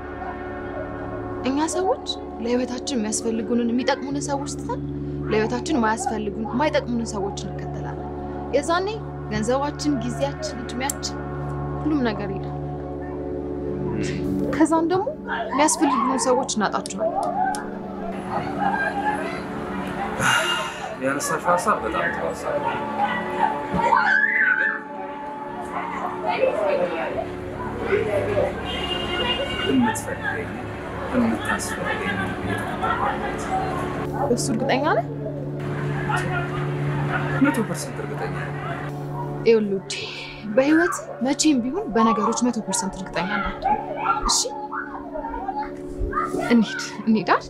እኛ ሰዎች ለህይወታችን የሚያስፈልጉንን የሚጠቅሙንን ሰዎች ትተን ለህይወታችን ማያስፈልጉን የማይጠቅሙንን ሰዎች እንከተላለን። የዛኔ ገንዘባችን፣ ጊዜያችን፣ እድሜያችን ሁሉም ነገር ይሄዳል። ከዛም ደግሞ የሚያስፈልጉን ሰዎች እናጣቸዋለን። ያነሳሽው ሀሳብ በጣም ጥሩ ሀሳብ ነው። የምትፈልገኝ የምታስፈልገኝ እየተከተልኳት እሱ እርግጠኛ ነህ? መቶ ፐርሰንት እርግጠኛ ነኝ። ይኸውልህ ውዴ፣ በህይወት መቼም ቢሆን በነገሮች መቶ ፐርሰንት እርግጠኛ እንዳትሆን እሺ? እንሂድ እንሂድ አይደል?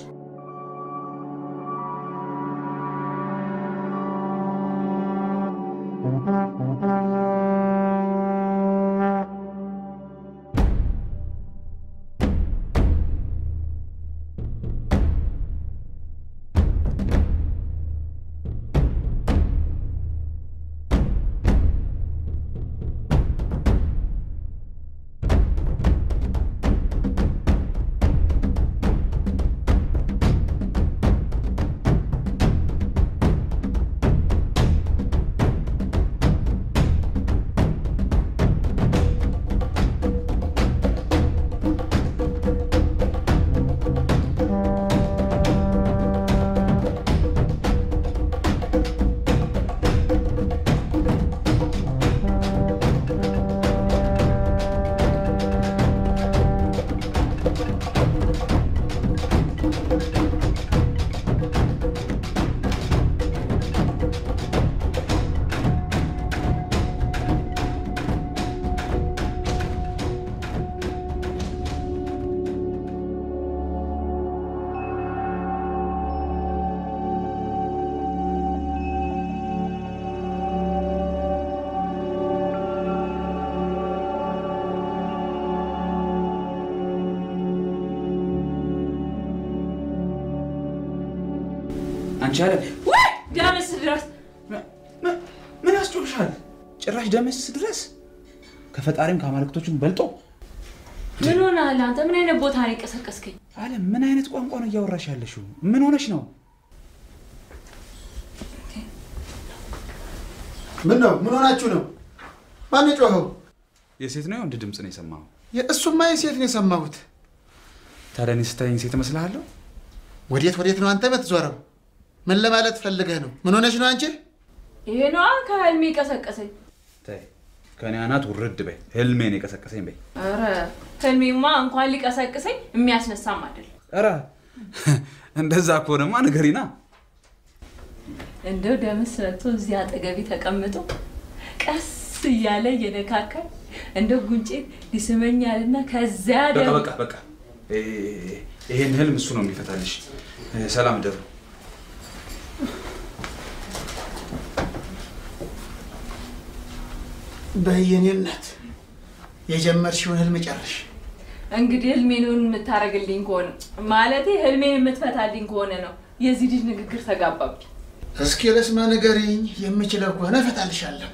አንቺ አለ ወይ ደምስ ድረስ ምን ያስጮሻል? ጭራሽ ደመስ ድረስ ከፈጣሪም ከአማልክቶችም በልጦ ምን ሆነሃል አንተ? ምን አይነት ቦታ ነው የቀሰቀስከኝ? አለም ምን አይነት ቋንቋ ነው እያወራሽ ያለሽው? ምን ሆነሽ ነው? ምን ነው? ምን ሆናችሁ ነው? ማን ጮኸው? የሴት ነው የወንድ ድምፅ ነው የሰማኸው? እሱማ የሴት ነው የሰማሁት። ታዲያ እኔ ስታየኝ ሴት እመስልሃለሁ? ወዴት ወዴት ነው አንተ የምትዞረው? ምን ለማለት ፈልገህ ነው? ምን ሆነሽ ነው አንቺ? ይሄ ነዋ ከህልሜ ቀሰቀሰኝ። ተይ ከእኔ አናት ውርድ በይ። ህልሜን የቀሰቀሰኝ በይ። ኧረ ህልሜማ እንኳን ሊቀሰቅሰኝ የሚያስነሳም አይደል። ኧረ እንደዛ ከሆነማ ንገሪና። እንደው ደምስ መጥቶ እዚህ አጠገቢ ተቀምጦ ቀስ እያለ እየነካካኝ እንደው ጉንጬን ሊስመኛልና ከዚያ በቃ ደግሞ በቃ በቃ እ- ይሄን ህልም እሱ ነው የሚፈታልሽ። እ፣ ሰላም ደሩ። በየኔነት የጀመርሽውን ህልም ጨርሽ። እንግዲህ ህልሜን የምታደርግልኝ ከሆነ ማለቴ ህልሜን የምትፈታልኝ ከሆነ ነው። የዚህ ልጅ ንግግር ተጋባብኝ። እስኪ ለስማ ንገሪኝ። የምችለው ከሆነ እፈታልሻለሁ።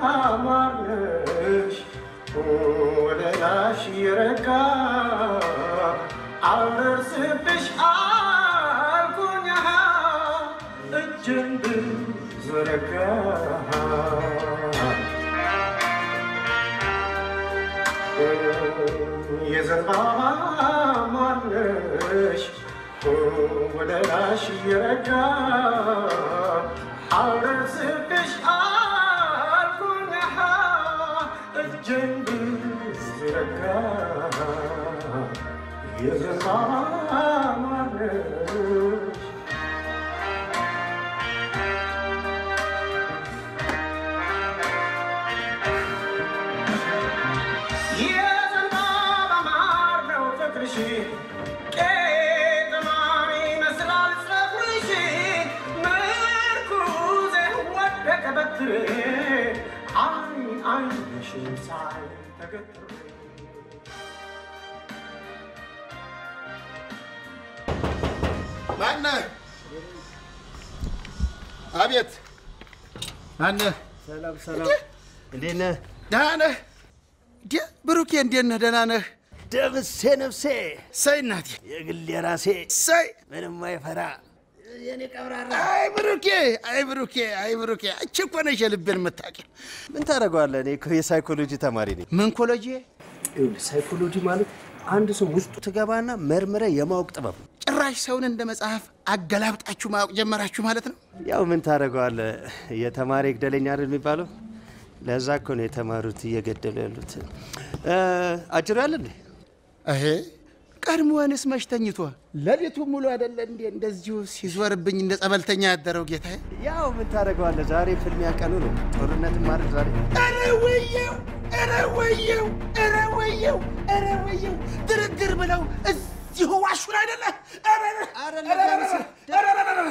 ማርነሽ ወደ ላሽ የረጋ አልደርስብሽ አልኩኝ እጅን ብዘረጋ የዘንባባ ማርነሽ ወደ ላሽ የረጋ አልደርስብሽ አልኩኝ እጅን ብዘረጋ የዘንባባ ማርነሽ የዘንባባ ማር ነው ፍቅርሽ ቄጥማን ይመስላል ጸጉርሽ ምርኩዜ ወደቀ በትሬ አይ አይንሽን ሳይ ተገትሬ ማነህ? አቤት። ማነህ? ሰላም ሰላም፣ እንዴት ነህ? ደህና ነህ? ደ ብሩኬ እንዴት ነህ? ደህና ነህ? ደምሴ ነፍሴ፣ ሰይ እናቴ፣ የግል የራሴ ሰይ ምንም አይፈራ የኔ ቀብራራ። አይ ብሩኬ፣ አይ ብሩኬ፣ አይ ብሩኬ፣ አንቺ እኮ ነሽ የልቤን የምታውቂው። ምን ታደርገዋለህ? እኔ እኮ የሳይኮሎጂ ተማሪ ነኝ። ምን ኮሎጂ? ይኸውልህ ሳይኮሎጂ ማለት አንድ ሰው ውስጡ ትገባና መርምረ የማወቅ ጥበብ ነው። ጭራሽ ሰውን እንደ መጽሐፍ አገላብጣችሁ ማወቅ ጀመራችሁ ማለት ነው። ያው ምን ታደርገዋለህ? የተማሪ ይግደለኝ አይደል የሚባለው? ለዛ እኮ ነው የተማሩት እየገደሉ ያሉት። እ፣ አጭሩ ያለ እንዴ? ይሄ ቀድሞውንስ መች ተኝቶ ሌሊቱ ሙሉ አይደለ እንዴ እንደዚሁ ሲዞርብኝ እንደ ጸበልተኛ ያደረው ጌታዬ? ያው ምን ታደርገዋለህ? ዛሬ ፍልሚያ ቀኑ ነው። ጦርነት ማድረግ ዛሬ ኧረ ወየው፣ ኧረ ወየው፣ ኧረ ወየው፣ ኧረ ወየው ድርድር ብለው እዚሁ ዋሹን አይደለ? ኧረ ኧረ ኧረ ኧረ ኧረ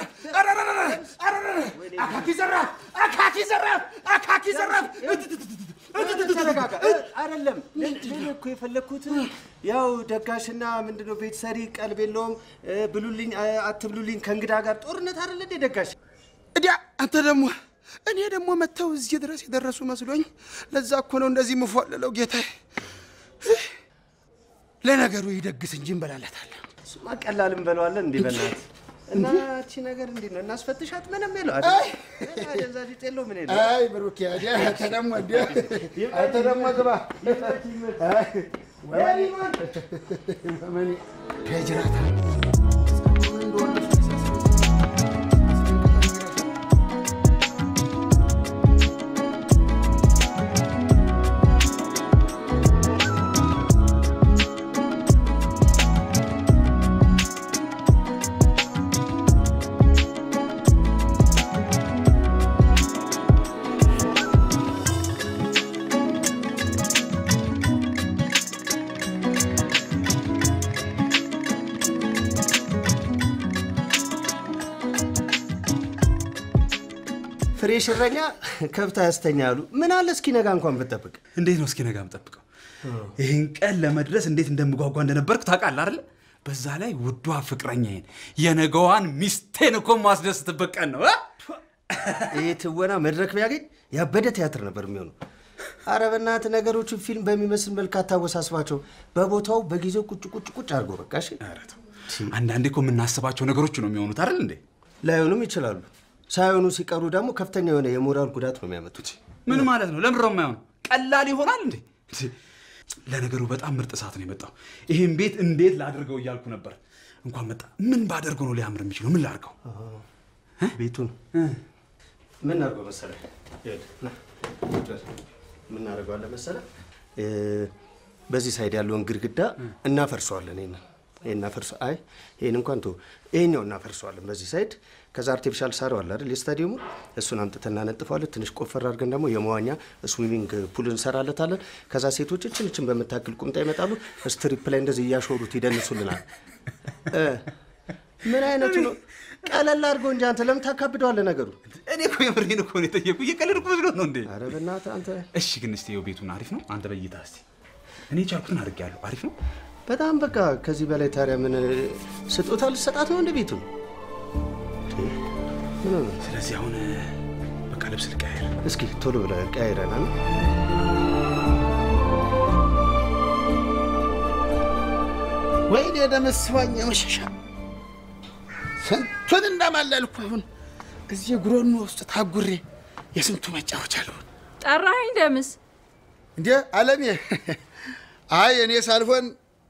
አካኪ ዘራፍ፣ አካኪ ዘራፍ፣ አካኪ ዘራፍ። ተረጋጋ። አይደለም ልልህ እኮ የፈለግኩት ያው ደጋሽና ምንድነው ቤት ሰሪ ቀልብ የለውም እ፣ ብሉልኝ እ፣ አትብሉልኝ ከእንግዳ ጋር ጦርነት አይደለ እንዴ ደጋሽ? እዲያ አንተ ደግሞ እኔ ደግሞ መጥተው እዚህ ድረስ የደረሱ መስሎኝ፣ ለዛ እኮ ነው እንደዚህ የምፏለለው ጌታዬ። ለነገሩ ይደግስ እንጂ እንበላለታለን። እሱማ ቀላል እንበለዋለን እንዲህ በእናትህ እና እቺ ነገር እንዴት ነው እናስፈትሻት? ምንም የለው አይ! አደንዛዥ ዕፅ የለው ምን የለው። አይ ብሩኬ፣ እዲያ አንተ ደግሞ እዲያ አንተ ደግሞ ግባ። አይ፣ ወመኔ ወመኔ ፔጅራታ ፍሬሽ እረኛ ከብት አያስተኛ አሉ። ምን አለ እስኪ ነጋ እንኳን ብጠብቅ። እንዴት ነው እስኪ ነገ የምጠብቀው? ይህን ቀን ለመድረስ እንዴት እንደምጓጓ እንደነበርኩ ታውቃለህ አይደለ? በዛ ላይ ውዷ ፍቅረኛዬን የነገዋን ሚስቴን እኮ ማስደስትበት ቀን ነው እ? ይህ ትወና መድረክ ቢያገኝ ያበደ ቲያትር ነበር የሚሆነው። አረ በእናትህ ነገሮችን ፊልም በሚመስል መልክ አታወሳስባቸው። በቦታው በጊዜው ቁጭ ቁጭ ቁጭ አድርጎ በቃ እሺ። ኧረ ተው። አንዳንዴ እኮ የምናስባቸው ነገሮች ነው የሚሆኑት አይደል እንዴ? ላይሆኑም ይችላሉ። ሳይሆኑ ሲቀሩ ደግሞ ከፍተኛ የሆነ የሞራል ጉዳት ነው የሚያመጡት። ምን ማለት ነው? ለምንድነው የማይሆነው? ቀላል ይሆናል እንዴ? ለነገሩ በጣም ምርጥ ሰዓት ነው የመጣው። ይህን ቤት እንዴት ላድርገው እያልኩ ነበር። እንኳን መጣ። ምን ባደርገው ነው ሊያምር የሚችለው? ምን ላድርገው? ቤቱን ምን አድርገው መሰለህ? ይኸውልህ፣ ና፣ ቁጭ በል። ምን እናደርገዋለን መሰለህ? እ፣ በዚህ ሳይድ ያለውን ግድግዳ እናፈርሰዋለን። ይሄን ይሄን እናፈርሰ አይ ይሄን እንኳን ተው፣ ይሄኛው እናፈርሰዋለን በዚህ ሳይድ። ከዛ አርቲፊሻል ሳር አለ አይደል የስታዲየሙ፣ እሱን አምጥተን እናነጥፈዋለን። ትንሽ ቆፈር አድርገን ደግሞ የመዋኛ ስዊሚንግ ፑል እንሰራለታለን። ከዛ ሴቶች እችን እችን በምታክል ቁምጣ ይመጣሉ። ስትሪፕ ላይ እንደዚህ እያሾሩት ይደንሱልናል። እ፣ ምን አይነቱ ነው? ቀለል አድርገው እንጂ አንተ ለምን ታካብደዋለህ ነገሩ? እኔ እኮ የምሬን እኮ ነው የጠየቁ። እየቀለድኩ መስሎ ነው እንዴ? ኧረ በእናትህ አንተ እሺ፣ ግን እስቲ ይኸው ቤቱን አሪፍ ነው። አንተ በይታ እስቲ። እኔ ቻልኩትን አድርጌያለሁ። አሪፍ ነው። በጣም በቃ ከዚህ በላይ ታዲያ ምን ስጦታ ልሰጣት ነው እንደ ቤቱ ምን ሆነ? ስለዚህ አሁን በቃ ልብስ ልቀያየር። እስኪ ቶሎ ብለህ ቀያይረናል። ወይኔ ደመስዋኝ መሸሻ ስንቱን እንዳማለልኩ አሁን እዚህ ጉሮኖ ውስጥ ታጉሬ የስንቱ መጫወቻ ልሁን። ጠራኸኝ ደምስ? እንዴ አለሜ፣ አይ እኔ ሳልሆን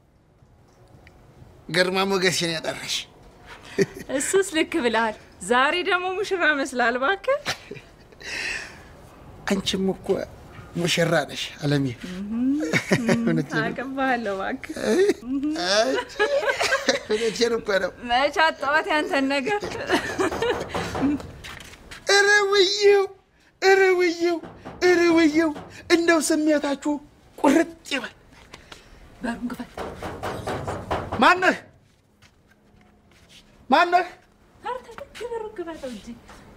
ግርማ ሞገሴን ያጠራሽ። እሱስ ልክ ብለሃል። ዛሬ ደግሞ ሙሽራ መስላል። እባክህ አንቺም እኮ ሙሽራ ነሽ አለሜ። እውነቴን ነው። አቀባለሁ። እባክህ እውነቴን እኮ ነው። መች አጣኋት ያንተን ነገር። ኧረ ውዬው፣ ኧረ ውዬው፣ ኧረ ውዬው፣ እንደው ስሜታችሁ ቁርጥ ይበል። በሩን ክፈት። ማነህ ማነህ? በሩን ክፈተው እንጂ።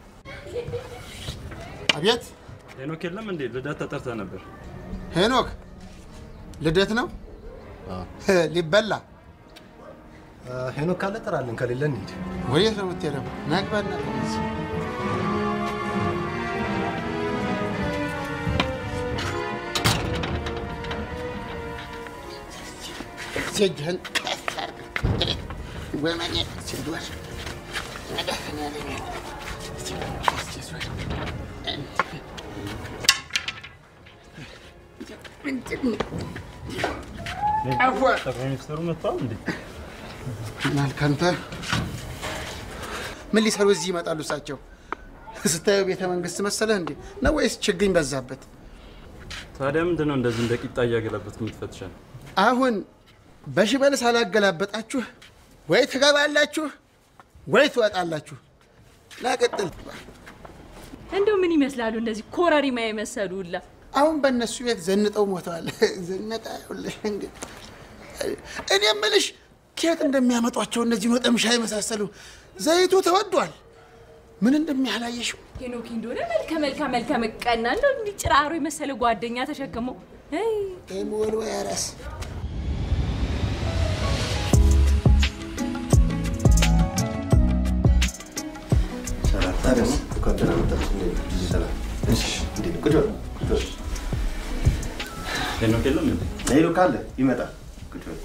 አቤት ሄኖክ የለም እንዴ? ልደት ተጠርተህ ነበር። ሄኖክ፣ ልደት ነው ሊበላ። ሄኖክ ካለ ጥራልን፣ ከሌለ እንሂድ። ወዴት ነው የምትሄደው? ናግባና እዚህ እጅህን ከፍ አድርግ። ወመኔ ሲዞር መድኃኒዓለም ሲዞር ምንድን ነው? ቀፎ ጠቅላይ ሚኒስትሩ መጥተዋል እንዴ? ምናልክ አንተ ምን ሊሰሩ እዚህ ይመጣሉ? እሳቸው ስታየው ቤተ መንግስት መሰለህ እንዴ ነው ወይስ ችግኝ በዛበት? ታዲያ ምንድን ነው እንደዚህ እንደ ቂጣ እያገላበጥክ የምትፈትሸን? አሁን በሽበል ሳላገላበጣችሁ ወይ ትገባላችሁ ወይ ትወጣላችሁ። ላቀጥል እንደው ምን ይመስላሉ እነዚህ ኮረሪማ የመሰሉ ሁላ? አሁን በእነሱ ቤት ዘንጠው ሞተዋል። ዘነጣ ይኸውልሽ እንግዲህ እኔ የምልሽ ከየት እንደሚያመጧቸው እነዚህ ወጠምሻ የመሳሰሉ ዘይቱ ተወዷል። ምን እንደሚያላየሽው ሄኖክ እንደሆነ መልከ መልከ መልከ መቀና እንደው እንዲህ ጭራሮ የመሰለ ጓደኛ ተሸክሞ አይ ወልወያ ራስ ታዲያስ እንኳን ደህና መጣችሁ። ብዙ ሰላም። እሺ፣ እንዴት ነው? ቁጭ በል፣ ቁጭ በል። ሄኖክ የለም እንዴ? ሄኖክ አለ፣ ይመጣል። ቁጭ በል።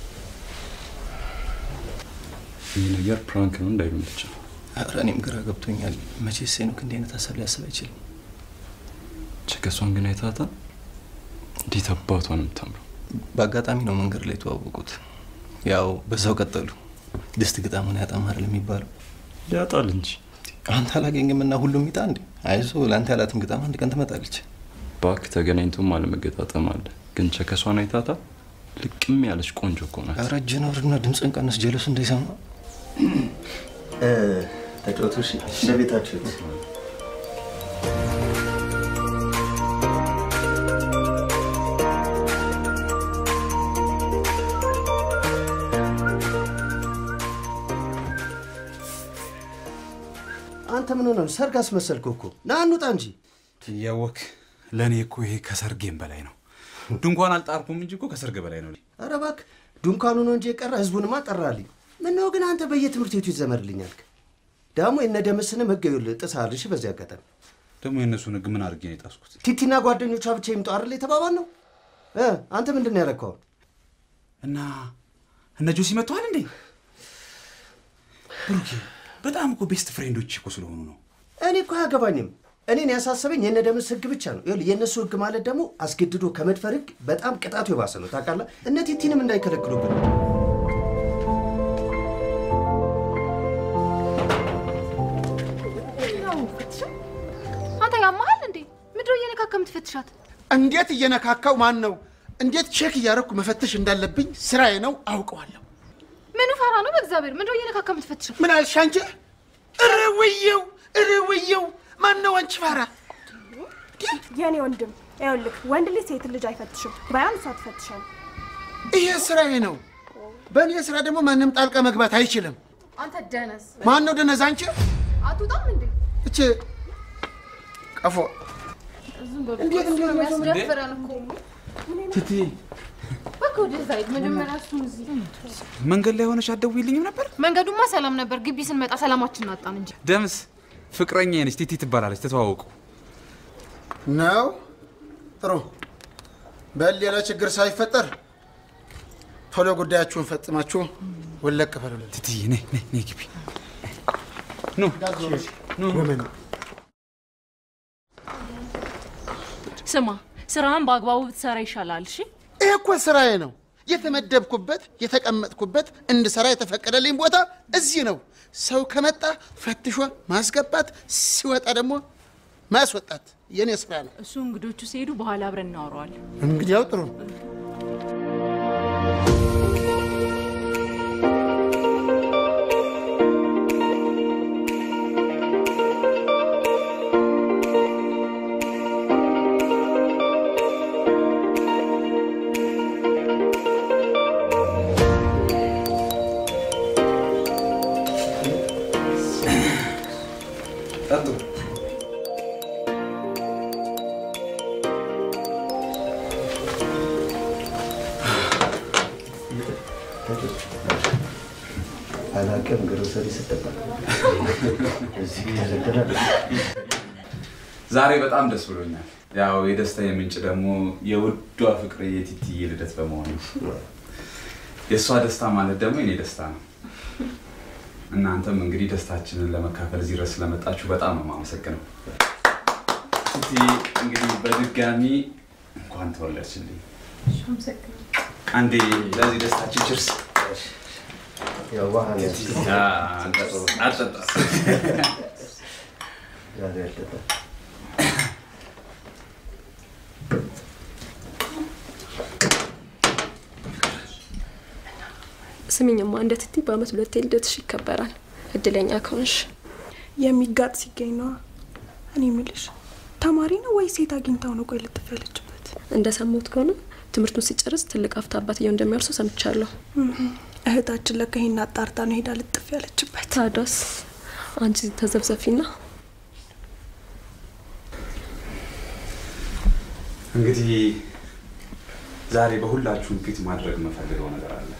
ይህ ነገር ፕራንክ ነው እንዳይሉን ብቻ። ኧረ እኔም ግራ ገብቶኛል። መቼስ ሄኖክ እንዲህ አይነት ሀሳብ ሊያስብ አይችልም። ቸከሷን ግን አይታታ እንዴት አባቷ ነው የምታምረው። በአጋጣሚ ነው መንገድ ላይ የተዋወቁት። ያው በዛው ቀጠሉ። ድስት ግጣሙን ያጣም አይደል የሚባለው? ያጣል እንጂ አንተ አላገኝም እና ሁሉም ይጣ እንዴ? አይዞ ለአንተ ያላትም ግጣም አንድ ቀን ትመጣለች። ባክ ተገናኝቶም አለመገጣጠም አለ። ግን ቸከሷን አይታታ ልቅም ያለች ቆንጆ እኮ ናት። ኧረ እጅህን አውርድና ድምፅን ቀንስ፣ ጀለሱ እንዳይሰማ። እ፣ ተጫወቱ። እሺ፣ እንደ ቤታችሁ ነው። አንተ ምን ሆነ ነው? ሰርግ አስመሰልከው እኮ። ና እንውጣ እንጂ። እያወክ ለእኔ እኮ ይሄ ከሰርጌም በላይ ነው። ድንኳን አልጣርኩም እንጂ እኮ ከሰርግ በላይ ነው። ኧረ እባክህ ድንኳኑ ነው እንጂ የቀረ ህዝቡንማ ጠራልኝ። ምነው ግን አንተ በየትምህርት ቤቱ ይዘመርልኝ አልክ? ደግሞ የነ ደምስንም ህግ ይኸውልህ ጥሰሃል። እሺ፣ በዚህ አጋጣሚ ደግሞ የእነሱን ህግ ምን አድርጌ ነው የጣስኩት? ቲቲና ጓደኞቿ ብቻ ይምጡ አይደል የተባባል ነው። እ አንተ ምንድን ነው ያደረግከው? እና እነ ጆሲ መጥተዋል እንዴ? ብሩኬ በጣም እኮ ቤስት ፍሬንዶች እኮ ስለሆኑ ነው። እኔ እኮ አያገባኝም። እኔን ያሳሰበኝ የነ ደምስ ህግ ብቻ ነው። ይኸውልህ የእነሱ ህግ ማለት ደግሞ አስገድዶ ከመድፈር ህግ በጣም ቅጣቱ የባሰ ነው። ታውቃለህ? እነ ቲቲንም እንዳይከለክሉብን አንተ ያመሃል እንዴ? ምድሮ እየነካከ የምትፈትሻት? እንዴት እየነካካው ማን ነው? እንዴት ቼክ እያደረኩ መፈተሽ እንዳለብኝ ስራዬ ነው፣ አውቀዋለሁ። ምኑ ፈራ ነው? በእግዚአብሔር ምድሮ እየነካከ የምትፈትሸው? ምን አልሽ አንቺ? እረ ወየው፣ እረ ወየው! ማን ነው አንቺ ፋራ? የኔ ወንድም ይኸውልህ፣ ወንድ ልጅ ሴት ልጅ አይፈትሽም። ባያን እሷ ትፈትሻል። ይሄ ስራዬ ነው። በእኔ ስራ ደግሞ ማንም ጣልቃ መግባት አይችልም። አንተ ደነስ ማን ነው ደነዝ? አንቺ አትወጣም እንዴ? እቺ ቀፎ ዝም በሉ። እንዴት እሱ ነው እንዴት ነው የሚያስደፍረን እኮ። ትቲ በቃ ወደዛ ሂድ። መጀመሪያ እሱን እዚህ መንገድ ላይ ሆነሽ አትደውይልኝም ነበር? መንገዱማ ሰላም ነበር። ግቢ ስንመጣ ሰላማችንን አጣን እንጂ። ደምስ ፍቅረኛ ነች፣ ቲቲ ትባላለች። ተተዋወቁ። ነው። ጥሩ። በል ሌላ ችግር ሳይፈጠር ቶሎ ጉዳያችሁን ፈጽማችሁ ወለቅ በሉልን። ትትዬ ነይ ነይ ነይ ግቢ። ጎመን ስማ፣ ስራህን በአግባቡ ብትሰራ ይሻላል። እሺ ይህ እኮ ስራዬ ነው። የተመደብኩበት የተቀመጥኩበት እንድሰራ የተፈቀደልኝ ቦታ እዚህ ነው። ሰው ከመጣ ፈትሾ ማስገባት፣ ሲወጣ ደግሞ ማስወጣት የኔ ስራ ነው። እሱ እንግዶቹ ሲሄዱ በኋላ አብረን እናወራዋለን። እንግዲያው ጥሩ ጠጡ። አላውቅም። ግሮሰሪ ስጠጣ እዚህ ተዘግተናል። ዛሬ በጣም ደስ ብሎኛል። ያው የደስታ የምንጭ ደግሞ የውዷ ፍቅር የቲቲዬ ልደት በመሆኑ የእሷ ደስታ ማለት ደግሞ የኔ ደስታ ነው። እናንተም እንግዲህ ደስታችንን ለመካፈል እዚህ ድረስ ስለመጣችሁ በጣም ነው የማመሰግነው። ቲቲ እንግዲህ በድጋሚ እንኳን ተወለድሽልኝ። አንዴ ለዚህ ደስታችን ችርስ። ያው ባህል አልጠጣ ዛሬ አልጠጣም። ስሚኝማ እንደ ትቲ በአመት ሁለቴ ልደትሽ ይከበራል። እድለኛ ከሆንሽ የሚጋጥ ሲገኝ ነዋ። እኔ የምልሽ ተማሪ ነው ወይ ሴት አግኝታው ነው? ቆይ ልጥፍ ያለችበት እንደሰማሁት ከሆነ ትምህርቱን ሲጨርስ ትልቅ ሀብት አባትየው እንደሚያርሱ ሰምቻለሁ። እህታችን ለካ ይሄን አጣርታ ነው ሄዳ ልጥፍ ያለችበት። ታዲያስ አንቺ ተዘብዘፊና እንግዲህ ዛሬ በሁላችሁም ፊት ማድረግ የምፈልገው ነገር አለ።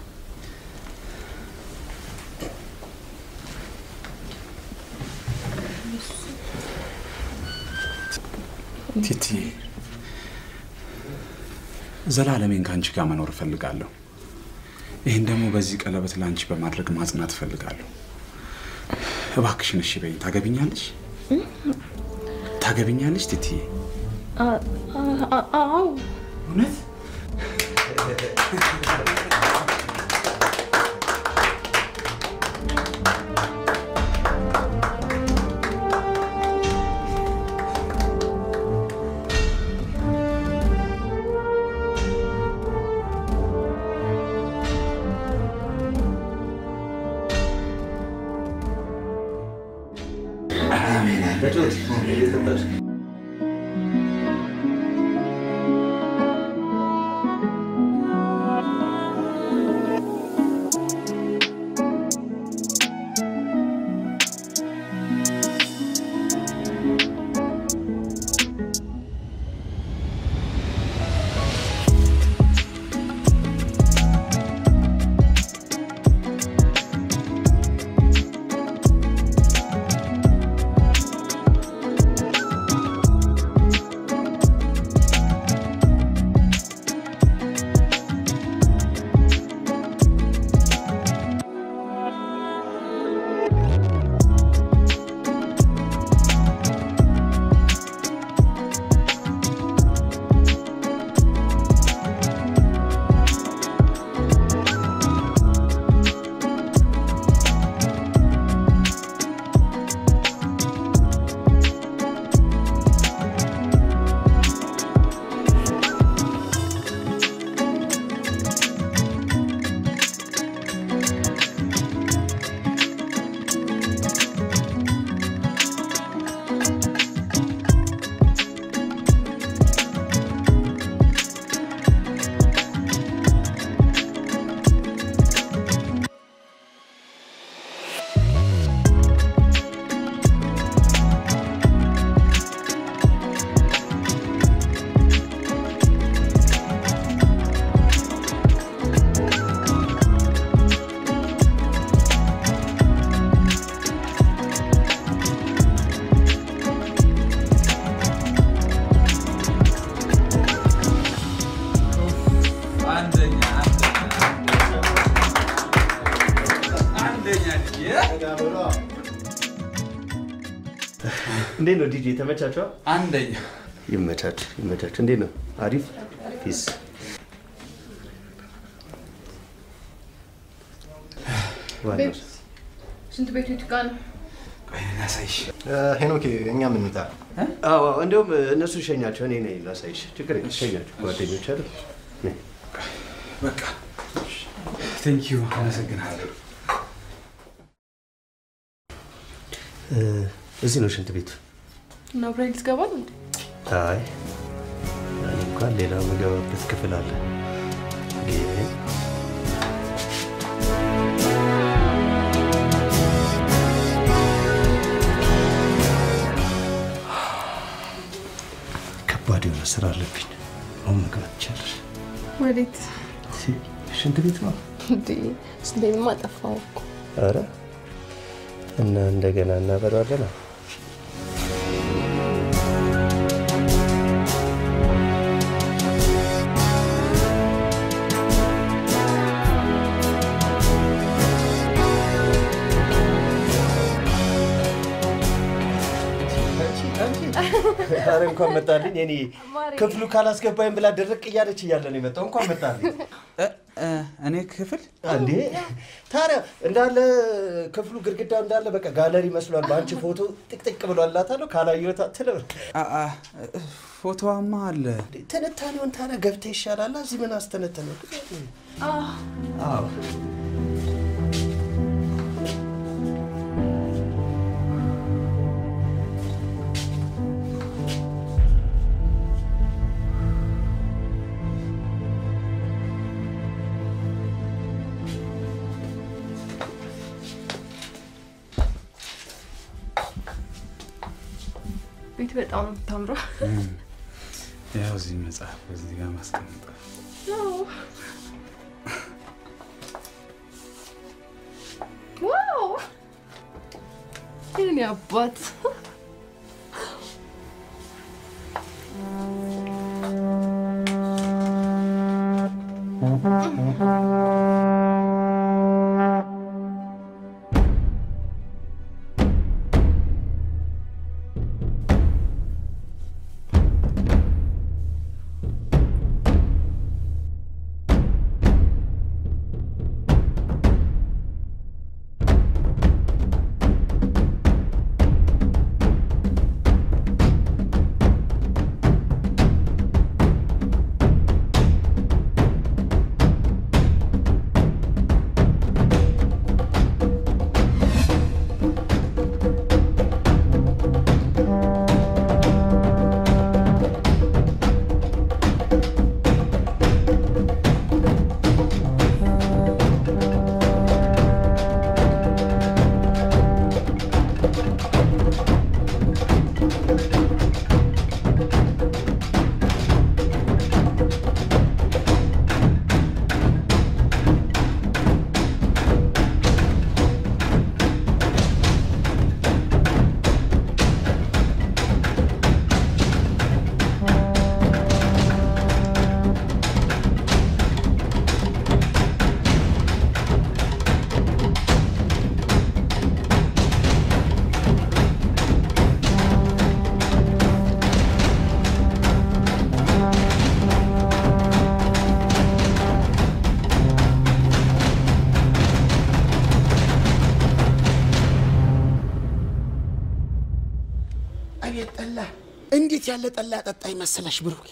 ቲቲ ዘላለሜን ከአንቺ ጋር መኖር እፈልጋለሁ። ይህን ደግሞ በዚህ ቀለበት ለአንቺ በማድረግ ማጽናት እፈልጋለሁ። እባክሽን እሺ በይኝ። ታገቢኛለሽ? ታገቢኛለሽ ቲቲዬ? አዎ እውነት ተጫወት እየጠጣሽ እንዴት ነው ዲጄ ተመቻቸዋ? አንደኛ ይመቻች ይመቻች። እንዴት ነው? አሪፍ ፒስ። ዋናው ሽንት ቤቱ የቱ ጋር ነው? ላሳይሽ። ሄኖክ እኛ ምን እንጣ? አዎ እንዲያውም እነሱ ሸኛቸው፣ እኔ ነኝ ላሳይሽ። ችግር የለም ሸኛቸው፣ ጓደኞች አይደል? ነይ። በቃ ቴንክ ዩ አመሰግናለሁ። እ፣ እዚህ ነው ሽንት ቤቱ። እና ብራይል ትገባል እንዴ? አይ እኔ እንኳን ሌላ የምገባበት ክፍል አለ ግን ከባድ የሆነ ስራ አለብኝ። አሁን መግባት ይቻላል። ወዴት? ሽንት ቤት ነው። እንዴ ሽንቴንማ ጠፋው እኮ። አረ እና እንደገና እናበረዋለን። ኧረ እንኳን መጣልኝ። እኔ ክፍሉ ካላስገባኝ ብላ ድርቅ እያለች እያለ ነው የመጣው። እንኳን መጣልኝ። እኔ ክፍል እንዴ ታዲያ እንዳለ ክፍሉ ግድግዳ እንዳለ በቃ ጋለሪ መስሏል። በአንቺ ፎቶ ጥቅጥቅ ብሏላታለሁ። ካላየሁት አትለው። ፎቶዋማ አለ። ትንታኔውን ታዲያ ገብተህ ይሻላል። እዚህ ምን አስተነተነ? አዎ ቤት በጣም ነው የምታምረው። ያው እዚህ መጽሐፍ እዚህ ጋር ማስቀምጠ ዋው የኔ አባት አቤት ጠላ! እንዴት ያለ ጠላ ጠጣኝ መሰለሽ ብሩኬ!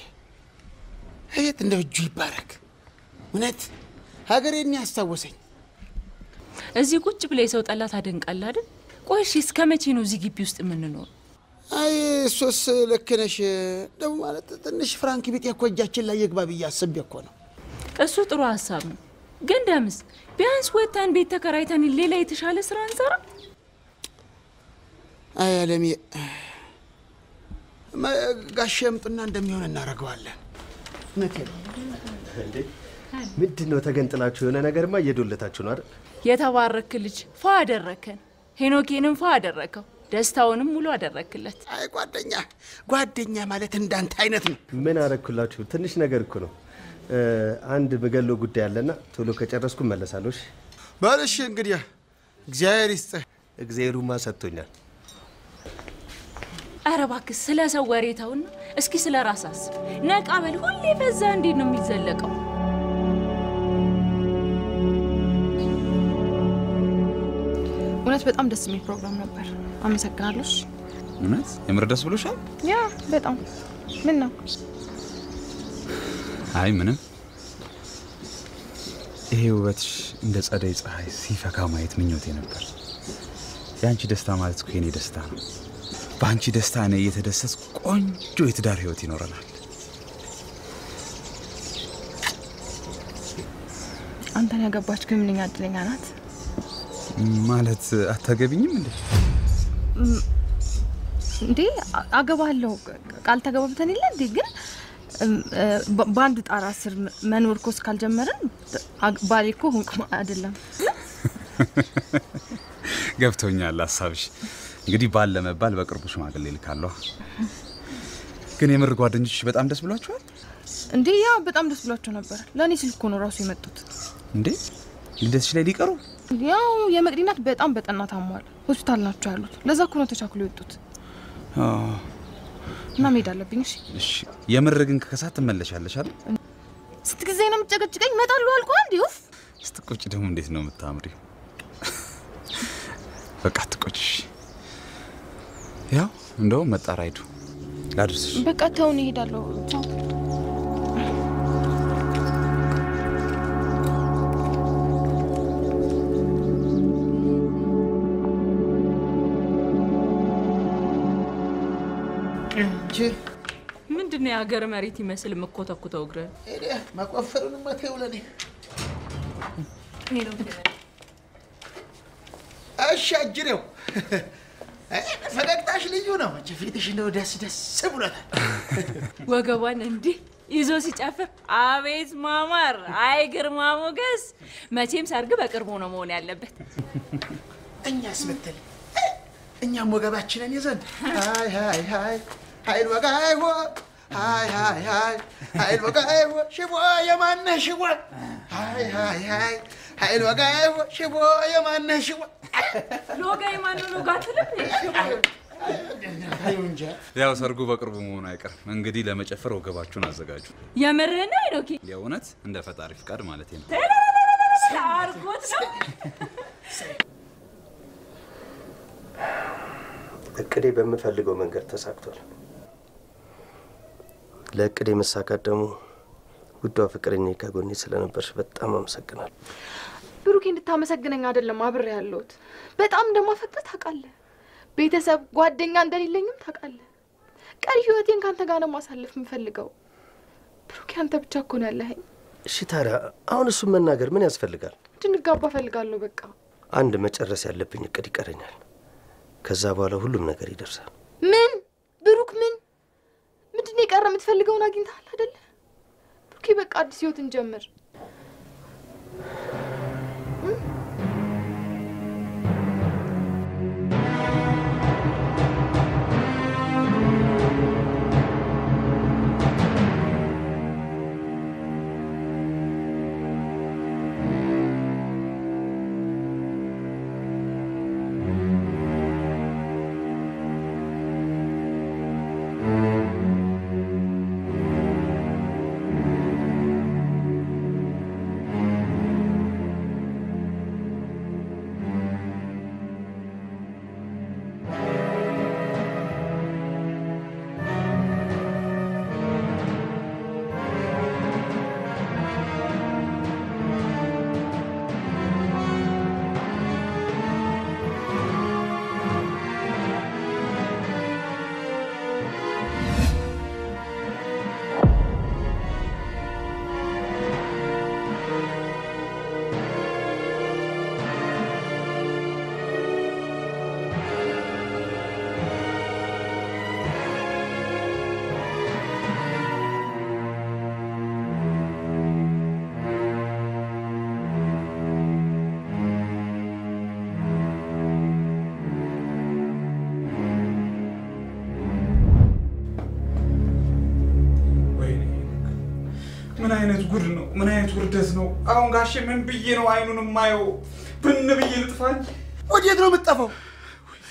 አቤት እንደ እጁ ይባረክ። እውነት ሀገሬን ያስታወሰኝ። እዚህ ቁጭ ብለ የሰው ጠላ ታደንቃለህ አይደል? ቆይ እሺ እስከ መቼ ነው እዚህ ግቢ ውስጥ የምንኖር? አይ እሱስ ልክ ነሽ። ደግሞ ማለት ትንሽ ፍራንክ ቢጤ እኮ እጃችን ላይ ይግባ ብዬ አስቤ እኮ ነው። እሱ ጥሩ ሀሳብ ነው፣ ግን ደምስ ቢያንስ ወጥተን ቤት ተከራይተን ሌላ የተሻለ ስራ እንሰራ። አይ አለሜ፣ መ- ጋሼ ያምጡና እንደሚሆን እናደርገዋለን። እውነቴን ነው። እንዴ ምንድን ነው ተገንጥላችሁ? የሆነ ነገርማ እየዶለታችሁ ነው አይደል? የተባረክ ልጅ ፏ አደረከን። ሄኖኬንም ፏ አደረከው፣ ደስታውንም ሙሉ አደረክለት። አይ ጓደኛ ጓደኛ ማለት እንዳንተ አይነት ነው። ምን አረግኩላችሁ? ትንሽ ነገር እኮ ነው። እ፣ አንድ ምገለው ጉዳይ አለና ቶሎ ከጨረስኩ እመለሳለሁ። እሺ? በልሽ እንግዲህ እግዚአብሔር ይስጥህ። እግዚአብሔሩማ ሰጥቶኛል። ኧረ እባክህ ስለ ሰው ወሬ ተውና እስኪ ስለ ራስ አስብ። ነቃ በል። ሁሌ በዛ እንዴት ነው የሚዘለቀው? እውነት በጣም ደስ የሚል ፕሮግራም ነበር። አመሰግናለሁ። እሺ። እውነት የምር ደስ ብሎሻል? ያ በጣም ምን ነው አይ ምንም። ይሄ ውበትሽ እንደ ጸደይ ፀሐይ ሲፈካ ማየት ምኞቴ ነበር። የአንቺ ደስታ ማለት እኮ የኔ ደስታ ነው። በአንቺ ደስታ እኔ እየተደሰትኩ ቆንጆ የትዳር ህይወት ይኖረናል። አንተን ያገባች ግን ምንኛ እድለኛ ናት። ማለት አታገቢኝም እንዴ? እም፣ እንዴ አ- አገባለሁ ቃል ተገባብተን የለ እንዴ? ግን እም፣ እ፣ በ- በአንድ ጣራ ስር መ- መኖር እኮ እስካልጀመርን አ- ባሌ እኮ ሆንኩ ማ- አይደለም። ገብቶኛል ሀሳብሽ። እንግዲህ ባል ለመባል በቅርቡ ሽማግሌ ልካለሁ። ግን የምር ጓደኞችሽ በጣም ደስ ብሏቸዋል እንዴ ያ በጣም ደስ ብሏቸው ነበር። ለእኔ ስልክ እኮ ነው ራሱ የመጡት። እንዴ? ልደትሽ ላይ ሊቀሩ? ያው የመቅዲ እናት በጣም በጠና ታሟል። ሆስፒታል ናቸው ያሉት። ለዛ እኮ ነው ተቻክሎ የወጡት አዎ። እና መሄድ አለብኝ። እሺ እሺ። የምር ግን ከከሳት ትመለሻለሽ አይደል? ስንት ጊዜ ነው የምትጨቀጭቀኝ? እመጣለሁ አልኩህ አንዴ። ኡፍ ስትቆጭ ደግሞ እንዴት ነው የምታምሪው? በቃ ትቆጭሽ። ያው እንደውም መጣራ ሂዱ ላድርስሽ። በቃ ተውን፣ እሄዳለሁ። ቻው። እንጂ ምንድን ነው የሀገር መሬት ይመስል የምኮተኩተው እግር እኔ መቆፈሩንማ ተይው ለእኔ። እሺ አጅሬው እ፣ ፈገግታሽ ልዩ ነው። መቼ ፊትሽ እንደው ደስ ደስ ብሎታል። ወገቧን እንዲህ ይዞ ሲጨፍር አቤት ማማር! አይ ግርማ ሞገስ! መቼም ሰርግ በቅርቡ ነው መሆን ያለበት። እኛስ ብትል እ፣ እኛም ወገባችንን ይዘን ሃይ ሃይ ሃይ ኃይል ወጋ አይሆ ሃይ ሃይ ሃይ ኃይል ወጋ አይሆ ሽቦ የማነህ ሽቦ ሃይ ሃይ ሃይ ኃይል ወጋ አይሆ ሽቦ የማነህ ሽቦ ሎጋ የማነው ሎጋ ትልም ታዩ እንጂ ያው ሰርጉ በቅርቡ መሆኑ አይቀርም። እንግዲህ ለመጨፈር ወገባችሁን አዘጋጁ። የምርህን ነው ሄኖኪ? የእውነት እንደ ፈጣሪ ፍቃድ ማለት ነው። አርጎት ነው እቅዴ በምፈልገው መንገድ ተሳክቷል። ለእቅዴ መሳካት ደግሞ ውዷ ፍቅረኛ ከጎኔ ስለነበርሽ በጣም አመሰግናለሁ። ብሩኬ እንድታመሰግነኝ አይደለም አብሬ ያለሁት። በጣም እንደማፈቅር ታውቃለህ። ቤተሰብ፣ ጓደኛ እንደሌለኝም ታውቃለህ። ቀሪ ህይወቴን ከአንተ ጋር ነው ማሳለፍ የምፈልገው። ብሩኬ አንተ ብቻ እኮ ነው ያለኸኝ። እሺ ታዲያ አሁን እሱን መናገር ምን ያስፈልጋል? እንድንጋባ እፈልጋለሁ። በቃ አንድ መጨረስ ያለብኝ እቅድ ይቀረኛል። ከዛ በኋላ ሁሉም ነገር ይደርሳል። ምን ብሩክ፣ ምን ምንድን ነው የቀረ? የምትፈልገውን አግኝተሃል አይደለ? ብሩኬ በቃ አዲስ ህይወት እንጀምር። ምን አይነት ጉድ ነው? ምን አይነት ውርደት ነው? አሁን ጋሼ ምን ብዬ ነው አይኑን የማየው? ብን ብዬ ልጥፋኝ? ወዴት ነው የምትጠፋው?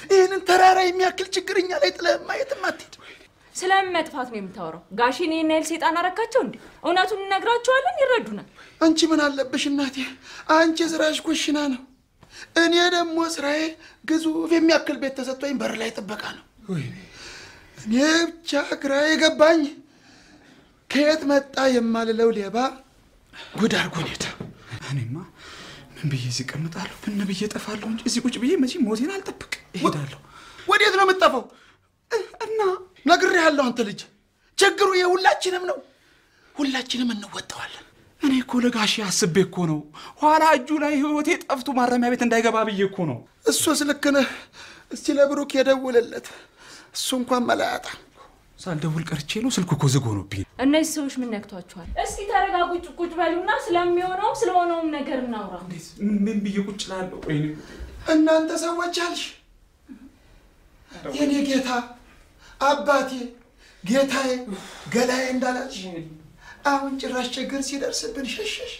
ይህንን ተራራ የሚያክል ችግር እኛ ላይ ጥለህማ የትም አትሄድ። ስለምን መጥፋት ነው የምታወራው? ጋሽን ይህን ያህል ሴጣን አረካቸው እንዴ? እውነቱን እነግራቸዋለን፣ ይረዱናል። አንቺ ምን አለብሽ እናቴ? አንቺ ስራሽ ኩሽና ነው። እኔ ደግሞ ስራዬ ግዙፍ የሚያክል ቤት ተሰጥቶኝ በር ላይ ጥበቃ ነው። እኔ ብቻ ግራ የገባኝ ከየት መጣ የማልለው ሌባ ጉድ አድርጎን ሄደ። እኔማ ምን ብዬ እዚህ እቀምጣለሁ? ብን ብዬ እጠፋለሁ እንጂ እዚህ ቁጭ ብዬ መቼም ሞቴን አልጠብቅ እሄዳለሁ። ወዴት ነው የምጠፋው? እና ነግሬሃለሁ። አንተ ልጅ ችግሩ የሁላችንም ነው። ሁላችንም እንወጣዋለን። እኔ እኮ ለጋሼ አስቤ እኮ ነው። ኋላ እጁ ላይ ህይወቴ ጠፍቶ ማረሚያ ቤት እንዳይገባ ብዬ እኮ ነው። እሱስ ልክ ነህ። እስቲ ለብሩክ የደውልለት። እሱ እንኳን መላያጣ ሳልደውል ቀርቼ ነው። ስልኩ እኮ ዝግ ሆኖብኝ። እነዚህ ሰዎች ምን ነክቷቸዋል? እስኪ ተረጋጉ፣ ቁጭ በሉና ስለሚሆነውም ስለሆነውም ነገር እናውራ። ምን ብዬ ቁጭ ላለሁ? ወይኔ እናንተ ሰዎች አልሽ የኔ ጌታ አባቴ ጌታዬ ገላዬ እንዳላልሽ አሁን ጭራሽ ችግር ሲደርስብን ሸሸሽ።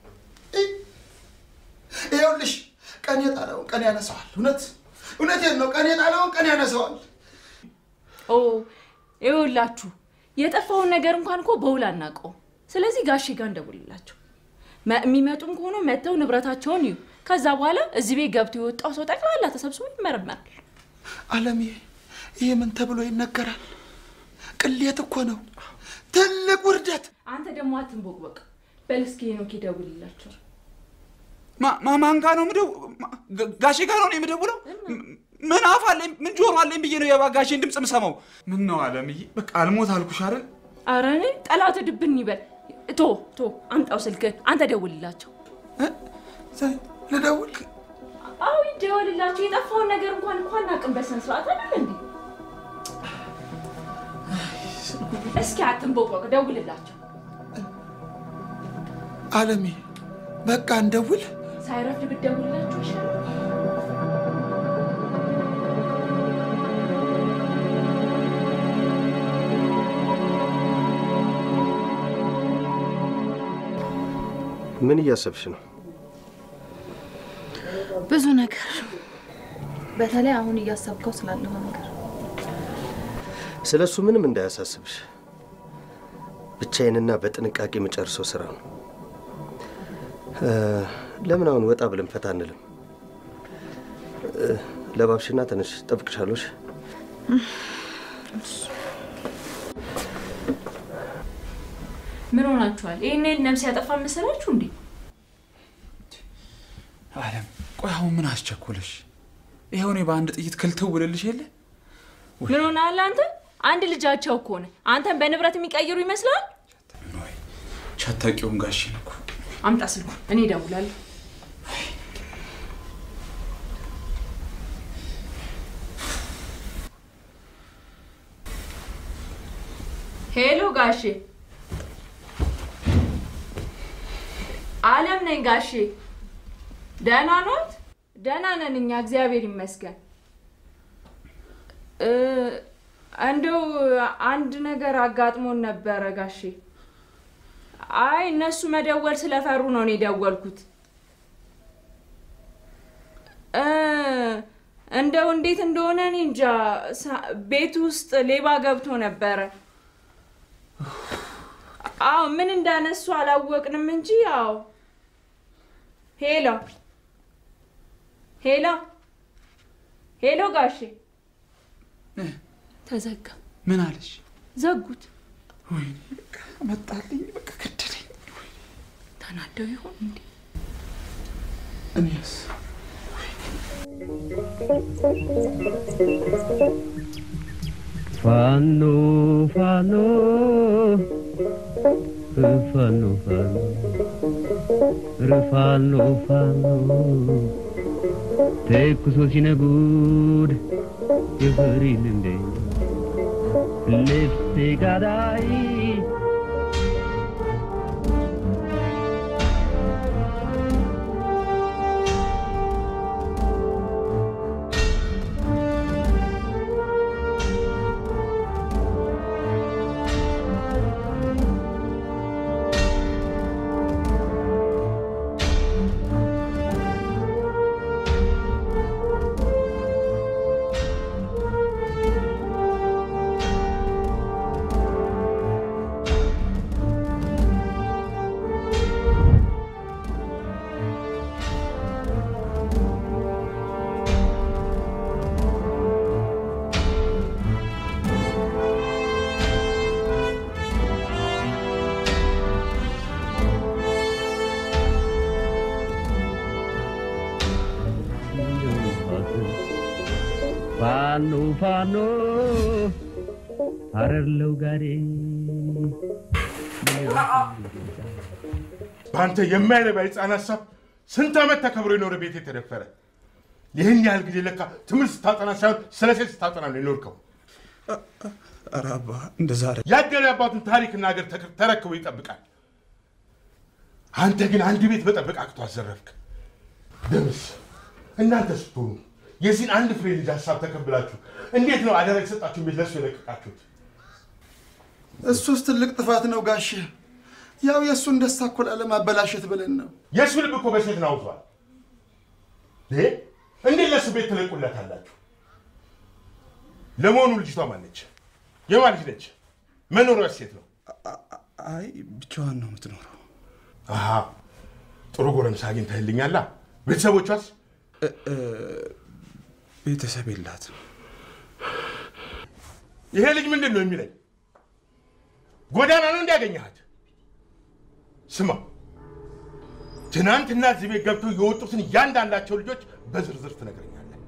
ይኸውልሽ ቀን የጣለውን ቀን ያነሰዋል። እውነት እውነቴን ነው። ቀን የጣለውን ቀን ያነሰዋል። ኦ ይኸውላችሁ የጠፋውን ነገር እንኳን እኮ በውል አናውቀውም። ስለዚህ ጋሼ ጋር እንደውልላቸው መ- የሚመጡም ከሆነ መጥተው ንብረታቸውን ይዩ። ከዛ በኋላ እዚህ ቤት ገብቶ የወጣው ሰው ጠቅላላ ተሰብስቦ ይመረመራል። አለምዬ ይህ ምን ተብሎ ይነገራል? ቅሌት እኮ ነው፣ ትልቅ ውርደት። አንተ ደግሞ አትንቦቅቦቅ። በል እስኪ ሄኖክ ይደውልላቸው። ማ- ማ- ማን ጋ ነው ምደው? ጋ- ጋሼ ጋ ነው እኔ የምደውለው? ምን አፍ አለኝ ምን ጆሮ አለኝ ብዬ ነው የጋሼን ድምፅ የምሰማው? ምን ነው አለምዬ፣ በቃ አልሞት አልኩሽ አይደል? አረ እኔ ጠላት ድብን ይበል። ቶ ቶ አምጣው ስልክህን፣ አንተ ደውልላቸው። ልደውል? አዎ ይደውልላቸው። የጠፋውን ነገር እንኳን እንኳን አናውቅም በስነ ስርዓት አይደል እንዴ? እስኪ አትንቦቅቦቅ፣ ደውልላቸው። አለሜ በቃ እንደውል። ሳይረፍድ ብትደውልላቸው ይሻላል። ምን እያሰብሽ ነው? ብዙ ነገር፣ በተለይ አሁን እያሰብከው ስላለሁ ነገር ስለ እሱ ምንም እንዳያሳስብሽ። ብቻዬንና በጥንቃቄ የምጨርሰው ስራ ነው። እ፣ ለምን አሁን ወጣ ብለን ፈታ አንልም? እ፣ ለባብሽና ተነሽ፣ ጠብቅሻለሽ። ምን ሆናችኋል? ይህን ያህል ነፍስ ያጠፋ መሰላችሁ እንዴ? አለም ቆይ አሁን ምን አስቸኮለሽ? ይኸው እኔ በአንድ ጥይት ክልትው ብልልሽ የለ ምን ሆናል አንተ? አንድ ልጃቸው እኮ ነህ። አንተን በንብረት የሚቀይሩ ይመስላል? ቻታቂውም ጋሼን እኮ አምጣ ስልኩ፣ እኔ እደውላለሁ። ሄሎ ጋሼ። አለም ነኝ ጋሼ። ደህና ኖት? ደህና ነን እኛ እግዚአብሔር ይመስገን። እ፣ እንደው አንድ ነገር አጋጥሞን ነበረ ጋሼ። አይ እነሱ መደወል ስለፈሩ ነው እኔ ደወልኩት። እ፣ እንደው እንዴት እንደሆነ እኔ እንጃ። ሳ- ቤት ውስጥ ሌባ ገብቶ ነበረ። አዎ ምን እንዳነሱ አላወቅንም እንጂ ያው ሄሎ ሄሎ ሄሎ ጋሼ ተዘጋ። ምን አለሽ? ዘጉት። ወይኔ በቃ መጣልኝ፣ በቃ ገደለኝ። ተናደው ይሆን እንዴ? እኔስ ፋኖ ፋኖ ፋኖ ፋኖ ፋኖ ፋኖ ተኩሶ ሲነጉድ የፈሪን እንደ ልብሴ ጋዳይ ፋኖ ፋኖ ሀረር ለውጋዴ በአንተ የማይረባ የህፃን ሀሳብ ስንት ዓመት ተከብሮ የኖረ ቤት የተደፈረ ይህን ያህል ጊዜ ለካ ትምህርት ስታጠና ሳይሆን ስለ ሴት ስታጠና ነው የኖርከው። ኧረ አባ እንደዛ አይደል። ያደረ አባቱን ታሪክና ሀገር ተክ- ተረክቦ ይጠብቃል። አንተ ግን አንድ ቤት መጠበቅ አቅቶ አዘረፍክ። ደምስ እናንተ ስትሆኑ የዚህን አንድ ፍሬ ልጅ ሀሳብ ተቀብላችሁ እንዴት ነው አደራ የሰጣችሁን ቤት ለእሱ የለቀቃችሁት? እሱስ ትልቅ ጥፋት ነው ጋሼ። ያው የእሱን ደስታ እኮ ላለማበላሸት ብለን ነው። የእሱ ልብ እኮ በሴት ናውቷል። ይሄ እንዴት ለእሱ ቤት ትለቁለታላችሁ? ለመሆኑ ልጅቷ ማነች? የማን ልጅ ነች? መኖሪያ ሴት ነው? አይ ብቻዋን ነው የምትኖረው። አሃ ጥሩ ጎረምሳ አግኝተህልኛላ። ቤተሰቦቿስ? ቤተሰብ የላትም። ይሄ ልጅ ምንድን ነው የሚለኝ? ጎዳና ነው እንዲያገኘሃት? ስማ፣ ትናንትና እዚህ ቤት ገብተው የወጡትን እያንዳንዳቸው ልጆች በዝርዝር ትነግረኛለህ፣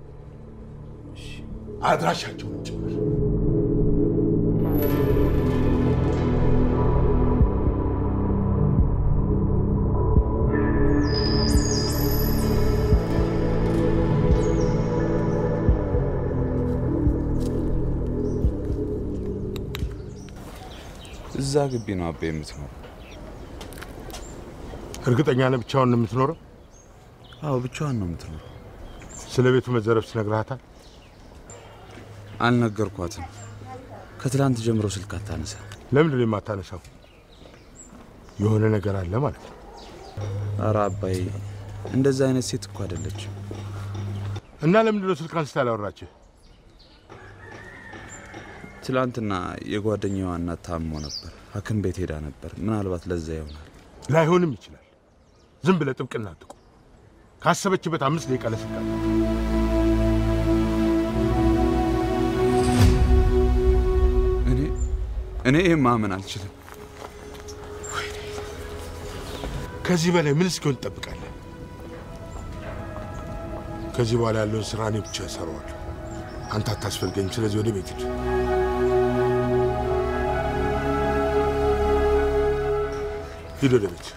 አድራሻቸውንም ጭምር። እዛ ግቢ ነው አቤ የምትኖረው? እርግጠኛ ነህ ብቻውን ነው የምትኖረው? አዎ ብቻዋን ነው የምትኖረው። ስለ ቤቱ መዘረፍ ትነግርሃታል? አልነገርኳትም። ከትላንት ጀምሮ ስልክ አታነሳ። ለምንድን ነው የማታነሳው? የሆነ ነገር አለ ማለት ነው። ኧረ አባይ እንደዛ አይነት ሴት እኮ አይደለችም። እና ለምንድን ነው ስልክ አንስታ ያላወራችህ? ትላንትና የጓደኛዋ እናት ታሞ ነበር፣ ሐኪም ቤት ሄዳ ነበር። ምናልባት ለዛ ይሆናል። ላይሆንም ይችላል። ዝም ብለህ ጥብቅና አትቁም። ካሰበችበት አምስት ደቂቃ ለስልክ አለ። እኔ እኔ ይህን ማመን አልችልም። ከዚህ በላይ ምን እስኪሆን ትጠብቃለህ? ከዚህ በኋላ ያለውን ስራ እኔ ብቻ እሰራዋለሁ። አንተ አታስፈልገኝም። ስለዚህ ወደ ቤት ሂድ። ሂድ ወደ ቤት።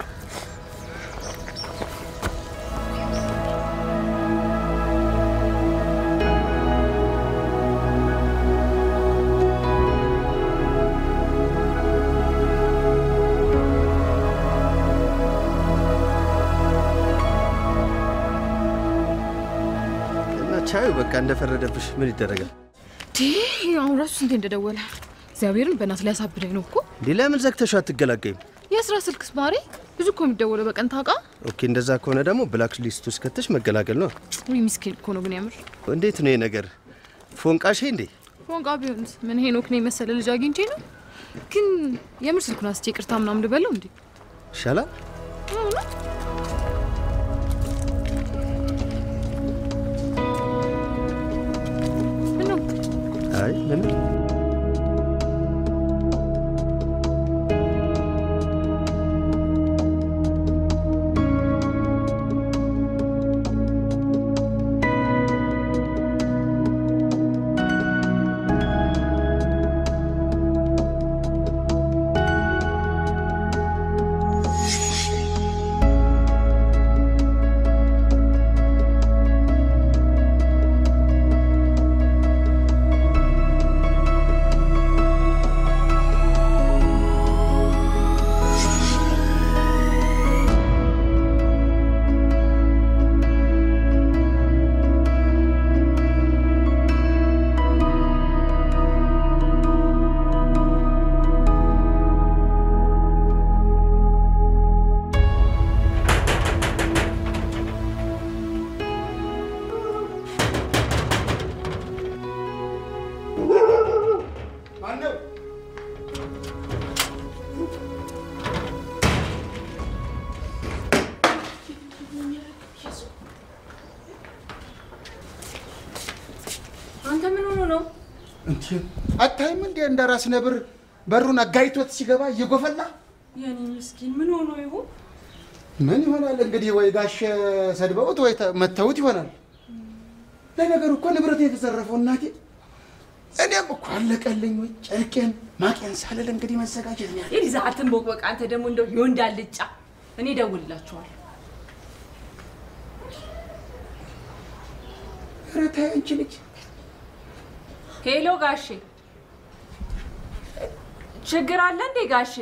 እና ቻዩ በቃ እንደፈረደብሽ ምን ይደረጋል? አሁን ራሱ ስንቴ እንደደወለ እግዚአብሔርን በእናት ሊያሳብደኝ ነው እኮ። እንዲህ ለምን ዘግተሽ አትገላገይም? የስራ ስልክስ ማሬ ብዙ እኮ የሚደወለው በቀን ታውቃ። ኦኬ፣ እንደዛ ከሆነ ደግሞ ብላክ ሊስት ውስጥ ከተሽ መገላገል ነው። ውይ ምስኪን እኮ ነው ግን ያምር እንዴት ነው ይሄ ነገር? ፎንቃሼ እንዴ? ፎንቃ ቢሆንስ ምን ሄኖክ ነው የመሰለ ልጅ አግኝቼ ነው። ግን የምር ስልኩን አስቼ ይቅርታ ምናምን ልበለው እንዴ? ይሻላል። እውነት? ምነው? አይ ምንም ማነው? አንተ ምን ሆኖ ነው? እንዴ አታይም እንዴ እንደ ራስ ነብር በሩን አጋይቶት ሲገባ እየጎፈላ የኔ ምስኪን ምን ሆኖ ይሆን? ምን ይሆናል እንግዲህ ወይ ጋሽ ሰድበውት ወይ ተ- መተውት ይሆናል። ለነገሩ እኮ ንብረት የተዘረፈው እናቴ እኔም እኮ አለቀልኝ ወይ ጨርቄን ማቄን ሳልል እንግዲህ መዘጋጀት ነው ያለ ይዛሃትን ቦቅበቅ አንተ ደግሞ እንደው የወንድ አልጫ እኔ እደውልላችኋለሁ። ኧረ ተይ አንቺ ልጅ ሄሎ ጋሼ፣ ችግር አለ እንዴ ጋሼ?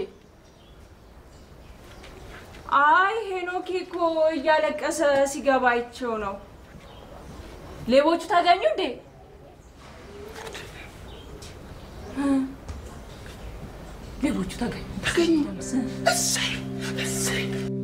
አይ ሄኖክ እኮ እያለቀሰ ሲገባ አይቼው ነው። ሌቦቹ ታገኙ እንዴ? ሌቦቹ ተገኙ ተገኙ። እሰይ እሰይ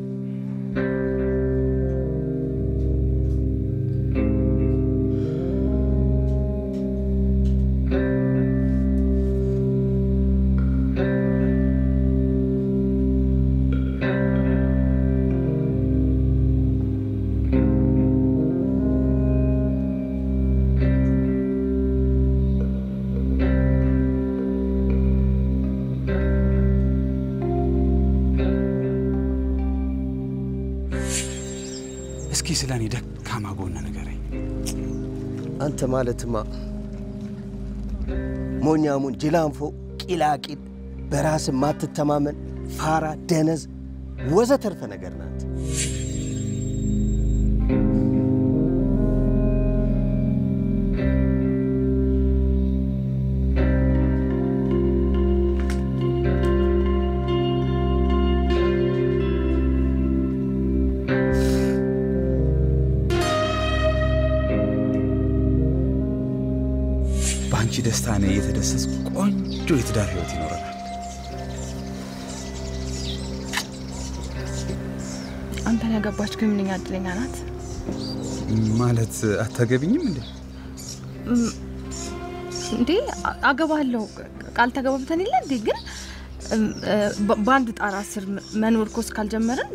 እስኪ ስለ እኔ ደካማ ጎን ንገረኝ። አንተ ማለትማ ሞኛሙን፣ ጅላንፎ፣ ቂላቂል፣ በራስ ማትተማመን፣ ፋራ፣ ደነዝ ወዘተርፈ ነገር ናት። በአንቺ ደስታ እኔ እየተደሰትኩ ቆንጆ የትዳር ህይወት ይኖረናል። አንተን ያገባች ግን ምንኛ እድለኛ ናት። ማለት አታገቢኝም እንዴ? እም፣ እንዴ አ- አገባለሁ ቃል ተገባብተን የለ እንዴ? ግን እም፣ እ፣ በ- በአንድ ጣራ ስር መ- መኖር እኮ እስካልጀመርን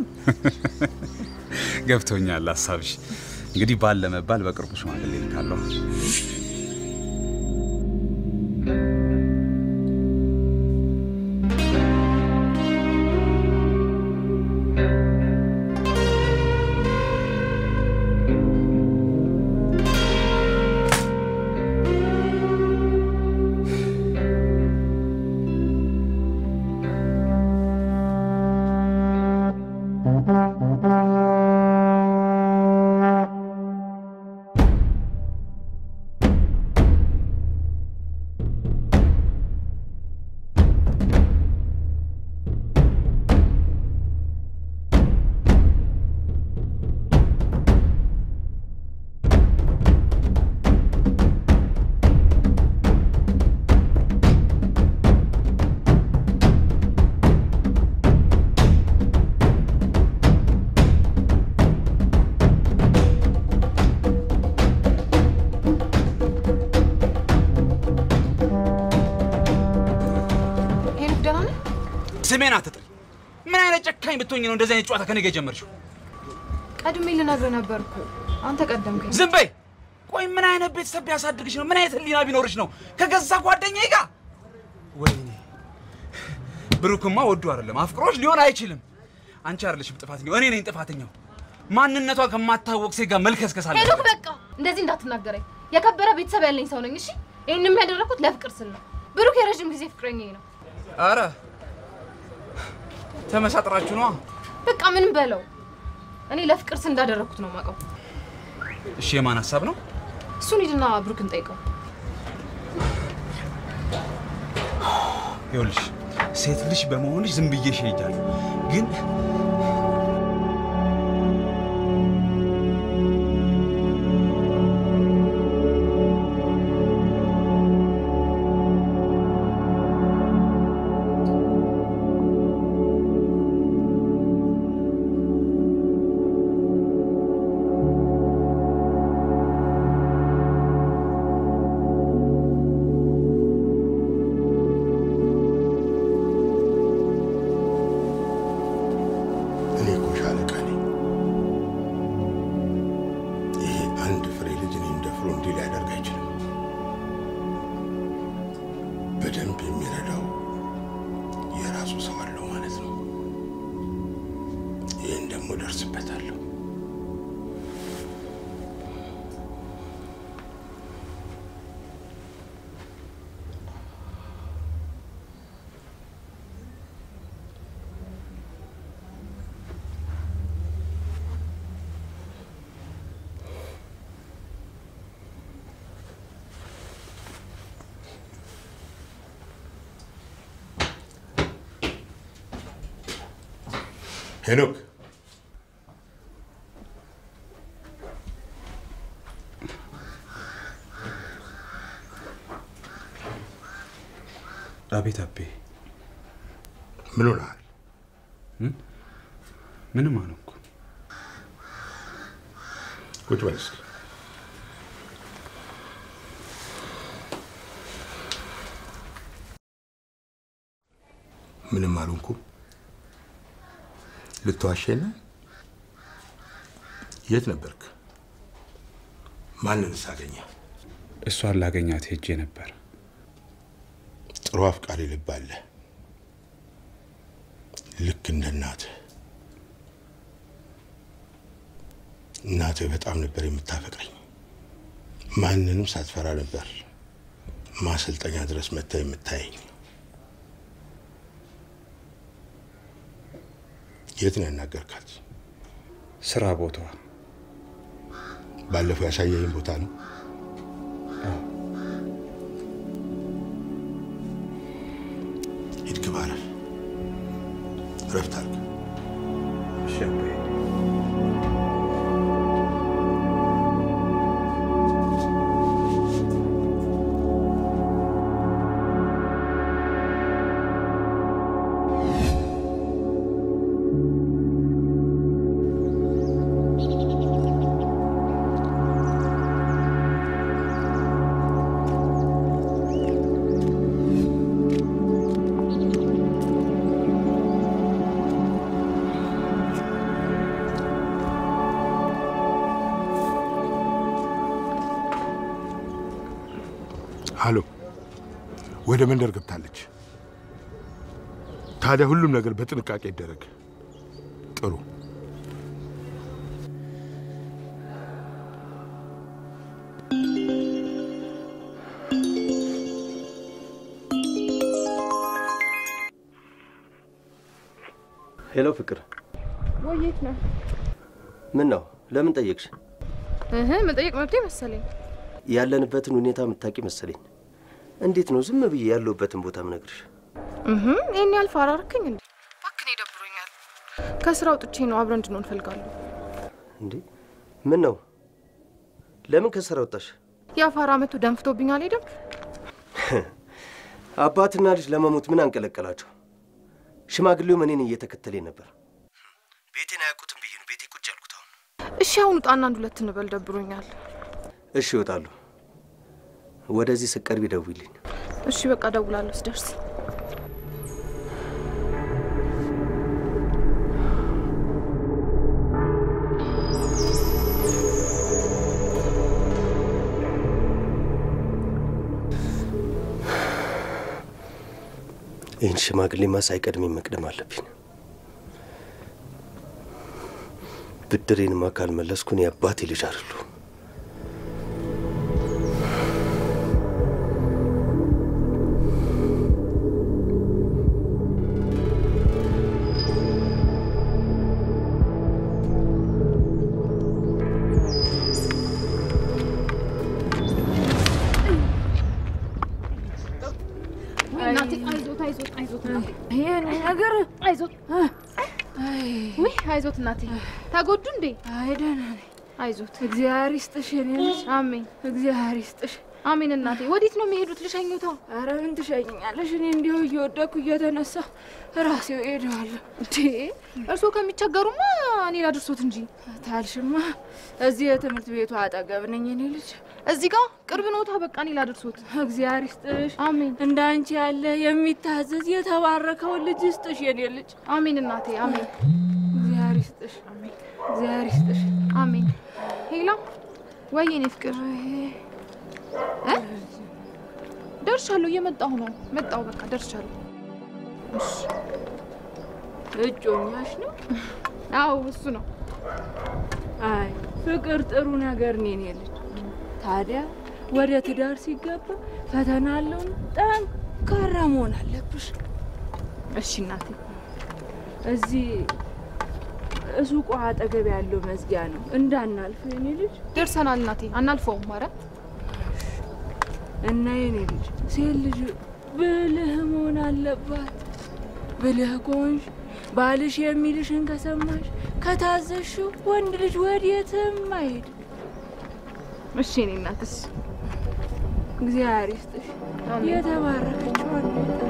ገብቶኛል ሀሳብሽ። እንግዲህ ባል ለመባል በቅርቡ ሽማግሌ ልካለሁ። ሄኖክ ደህና ነህ? ስሜን አትጥሪ። ምን አይነት ጨካኝ ብትሆኝ ነው እንደዚህ አይነት ጨዋታ ከኔ ጋር የጀመርሽው? ቀድሜ ልነግርህ ነበር እኮ አንተ ቀደምከኝ። ዝም በይ። ቆይ ምን አይነት ቤተሰብ ቢያሳድግሽ ነው? ምን አይነት ህሊና ቢኖርሽ ነው ከገዛ ጓደኛዬ ጋር? ወይኔ ብሩክማ ወዶ አይደለም አፍቅሮሽ ሊሆን አይችልም። አንቺ አይደለሽም ጥፋተኛው፣ እኔ ነኝ ጥፋተኛው። ማንነቷ ከማታወቅ ሴት ጋር መልከስከስ አለ። ሄኖክ በቃ እንደዚህ እንዳትናገረኝ። የከበረ ቤተሰብ ያለኝ ሰው ነኝ። እሺ ይህንም ያደረኩት ለፍቅር ስል ነው። ብሩክ የረዥም ጊዜ ፍቅረኛዬ ነው። አረ ተመሳጥራችሁ ነዋ። በቃ ምንም በለው። እኔ ለፍቅር ስል እንዳደረኩት ነው የማውቀው። እሺ የማን ሀሳብ ነው? እሱን ሂድና ብሩክን ጠይቀው። ይኸውልሽ ሴት ልጅ በመሆንሽ ዝም ብዬሽ ሄጃለሁ፣ ግን እኔ እኮ ሻለቃ ነኝ። ይሄ አንድ ፍሬ ልጅ እኔን ደፍሮ እንዲህ ሊያደርግ አይችልም። በደንብ የሚረዳው የራሱ ሰው አለው ማለት ነው። ይህን ደግሞ ደርስበታለሁ። ሄኖክ አቤት አቤ፣ ምን ሆነሃል? ምንም አልሆንኩ። ቁጭ በል እስኪ። ምንም አልሆንኩም። ልትዋሸኝ ነው? የት ነበርክ? ማንንስ አገኘ? እሷን ላገኛት ሄጄ ነበር። ጥሩ አፍቃሪ ልብ አለ። ልክ እንደ እናትህ። እናትህ በጣም ነበር የምታፈቅረኝ። ማንንም ሳትፈራ ነበር ማሰልጠኛ ድረስ መታ የምታየኝ። የት ነው ያናገርካት? ስራ ቦታዋ። ባለፈው ያሳየኝ ቦታ ነው። ሂድ ግባ፣ እረፍ፣ እረፍት አድርግ። እሺ አባዬ። ሀሎ፣ ወደ መንደር ገብታለች። ታዲያ ሁሉም ነገር በጥንቃቄ ይደረግ። ጥሩ። ሄሎ ፍቅር፣ ወዴት ነው? ምን ነው? ለምን ጠየቅሽ? እህ መጠየቅ መብቴ መሰለኝ። ያለንበትን ሁኔታ የምታውቂ መሰለኝ። እንዴት ነው ዝም ብዬ ያለሁበትን ቦታ ምነግርሽ? እህ ይህን ያህል ፋራ አደረክኝ እንዴ? እባክህ እኔ ደብሮኛል። ከስራ አውጥቼ ነው አብረን እንድንሆን እፈልጋለሁ። እንዴ ምን ነው? ለምን ከስራ ወጣሽ? ያ ፋራ መቶ ደንፍቶብኝ አልሄደም። አባትና ልጅ ለመሞት ምን አንቀለቀላቸው? ሽማግሌውም እኔን እየተከተለኝ ነበር። ቤቴን አያውቁትም ብዬ ነው ቤቴ ቁጭ ያልኩት። አሁን እሺ አሁን ውጣና አንድ ሁለት እንበል፣ ደብሮኛል። እሺ እወጣለሁ። ወደዚህ ስቀርቢ ደውይልኝ። እሺ በቃ ደውላለሁ ስደርስ። ይህን ሽማግሌማ ሳይቀድሜ መቅደም አለብኝ። ብድሬንማ ካልመለስኩ እኔ አባቴ ልጅ አይደለሁም። እናቴ አይዞት አይዞት አይዞት እናቴ ይሄን ነገር አይዞት ውይ አይዞት እናቴ ተጎዱ እንዴ? አይ ደህና ነኝ። አይዞት እግዚአብሔር ይስጥሽ የኔ ልጅ። አሜን እግዚአብሔር ይስጥሽ። አሜን እናቴ። ወዴት ነው የሚሄዱት? ልሸኙታ? አረ ምን ትሸኛለሽ? እኔ እንዲሁ እየወደኩ እየተነሳ ራሴው እሄዳለሁ። እንዴ እርስዎ ከሚቸገሩማ እኔ ላድርሶት እንጂ ታልሽማ እዚህ የትምህርት ቤቱ አጠገብ ነኝ የኔ ልጅ። እዚህ ጋር ቅርብ ነውታ። በቃ እኔ ላድርሶት። እግዚአብሔር ይስጥሽ። አሜን። እንደ አንቺ ያለ የሚታዘዝ የተባረከውን ልጅ ይስጥሽ የኔ ልጅ። አሜን እናቴ አሜን። እግዚአብሔር ይስጥሽ። አሜን። እግዚአብሔር ይስጥሽ። አሜን። ሄላ ወይ የኔ ፍቅር እ ደርሻለሁ። እየመጣሁ ነው። መጣሁ። በቃ ደርሻለሁ። እሺ እጮኛሽ ነው? አዎ እሱ ነው። አይ ፍቅር ጥሩ ነገር ነው የኔ ልጅ። ታዲያ ወደ ትዳር ሲገባ ፈተና አለውን ጠንካራ መሆን አለብሽ። እሺ እናቴ። እዚህ ሱቁ አጠገብ ያለው መዝጊያ ነው እንዳናልፍ የኔ ልጅ። ደርሰናል እናቴ። አናልፈውም። ኧረ እና የኔ ልጅ ሴት ልጅ ብልህ መሆን አለባት። ብልህ ከሆንሽ ባልሽ የሚልሽን ከሰማሽ ከታዘሽው ወንድ ልጅ ወዴትም አይሄድ። እሺ እኔ እናትስ እግዚአብሔር ይስጥሽ የተባረከችዋን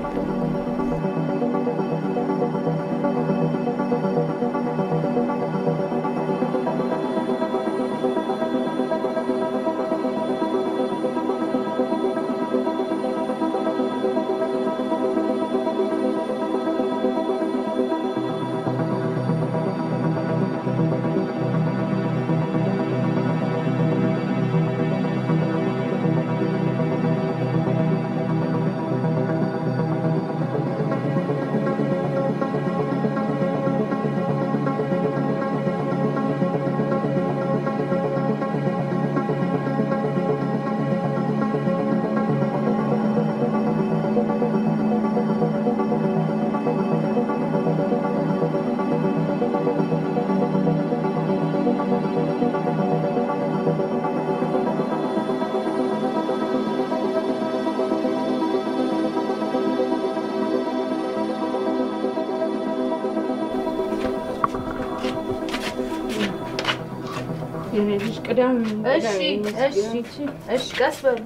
የልጅ ቅዳም እሺ እሺ እሺ፣ ቀስ በሉ።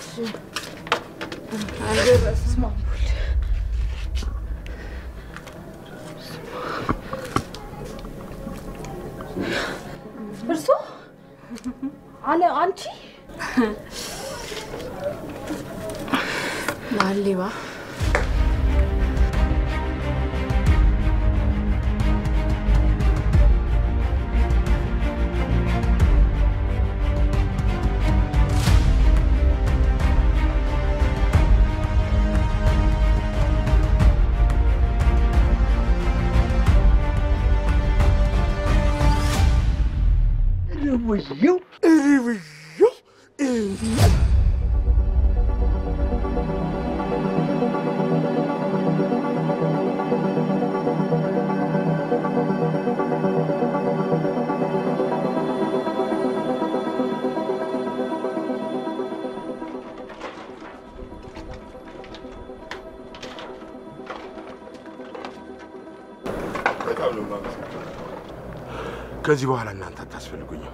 አልደረስም። እርሶ አለ አንቺ ማሌባ እርብየው እርብየው እርብየው በጣም ነው የማመሰግነው። ከዚህ በኋላ እናንተ አታስፈልጉኝም።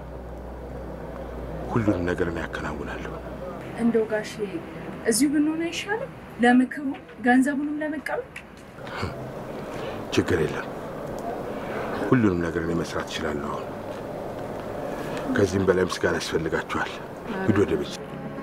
ሁሉንም ነገር እኔ ያከናውናለሁ። እንደው ጋሼ እዚሁ ብንሆን አይሻልም? ለምክሩ ገንዘቡንም ለመቀበል ችግር የለም። ሁሉንም ነገር እኔ መስራት እችላለሁ። አሁን ከዚህም በላይ ምስጋና ያስፈልጋችኋል። ሂዱ ወደ ቤት።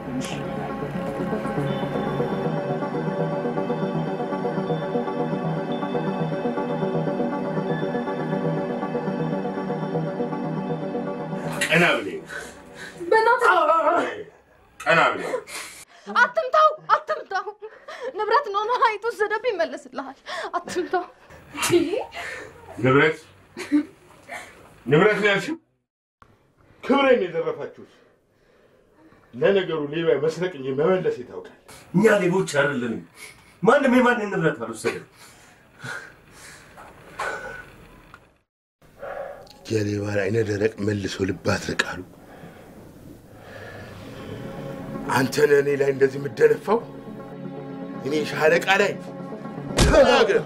ቀና ብለኝ፣ በእናትህ ቀና ብለኝ። አትምታው፣ አትምታው። ንብረት ነው ነው አይጡ ወሰደብ ይመለስልሃል። አትምታው። ንብረት ንብረት ነው ያልሽው? ክብሬን የዘረፋችሁት። ለነገሩ ሌባ መስረቅ እንጂ መመለስ የታውቃል። እኛ ሌቦች አይደለንም። ማንም የማንን ንብረት አልወሰደም። የሌባን አይነ ደረቅ መልሶ ልብ አትርቃሉ። አንተ ነህ እኔ ላይ እንደዚህ የምደነፋው? እኔ ሻለቃ ላይ ተናግረህ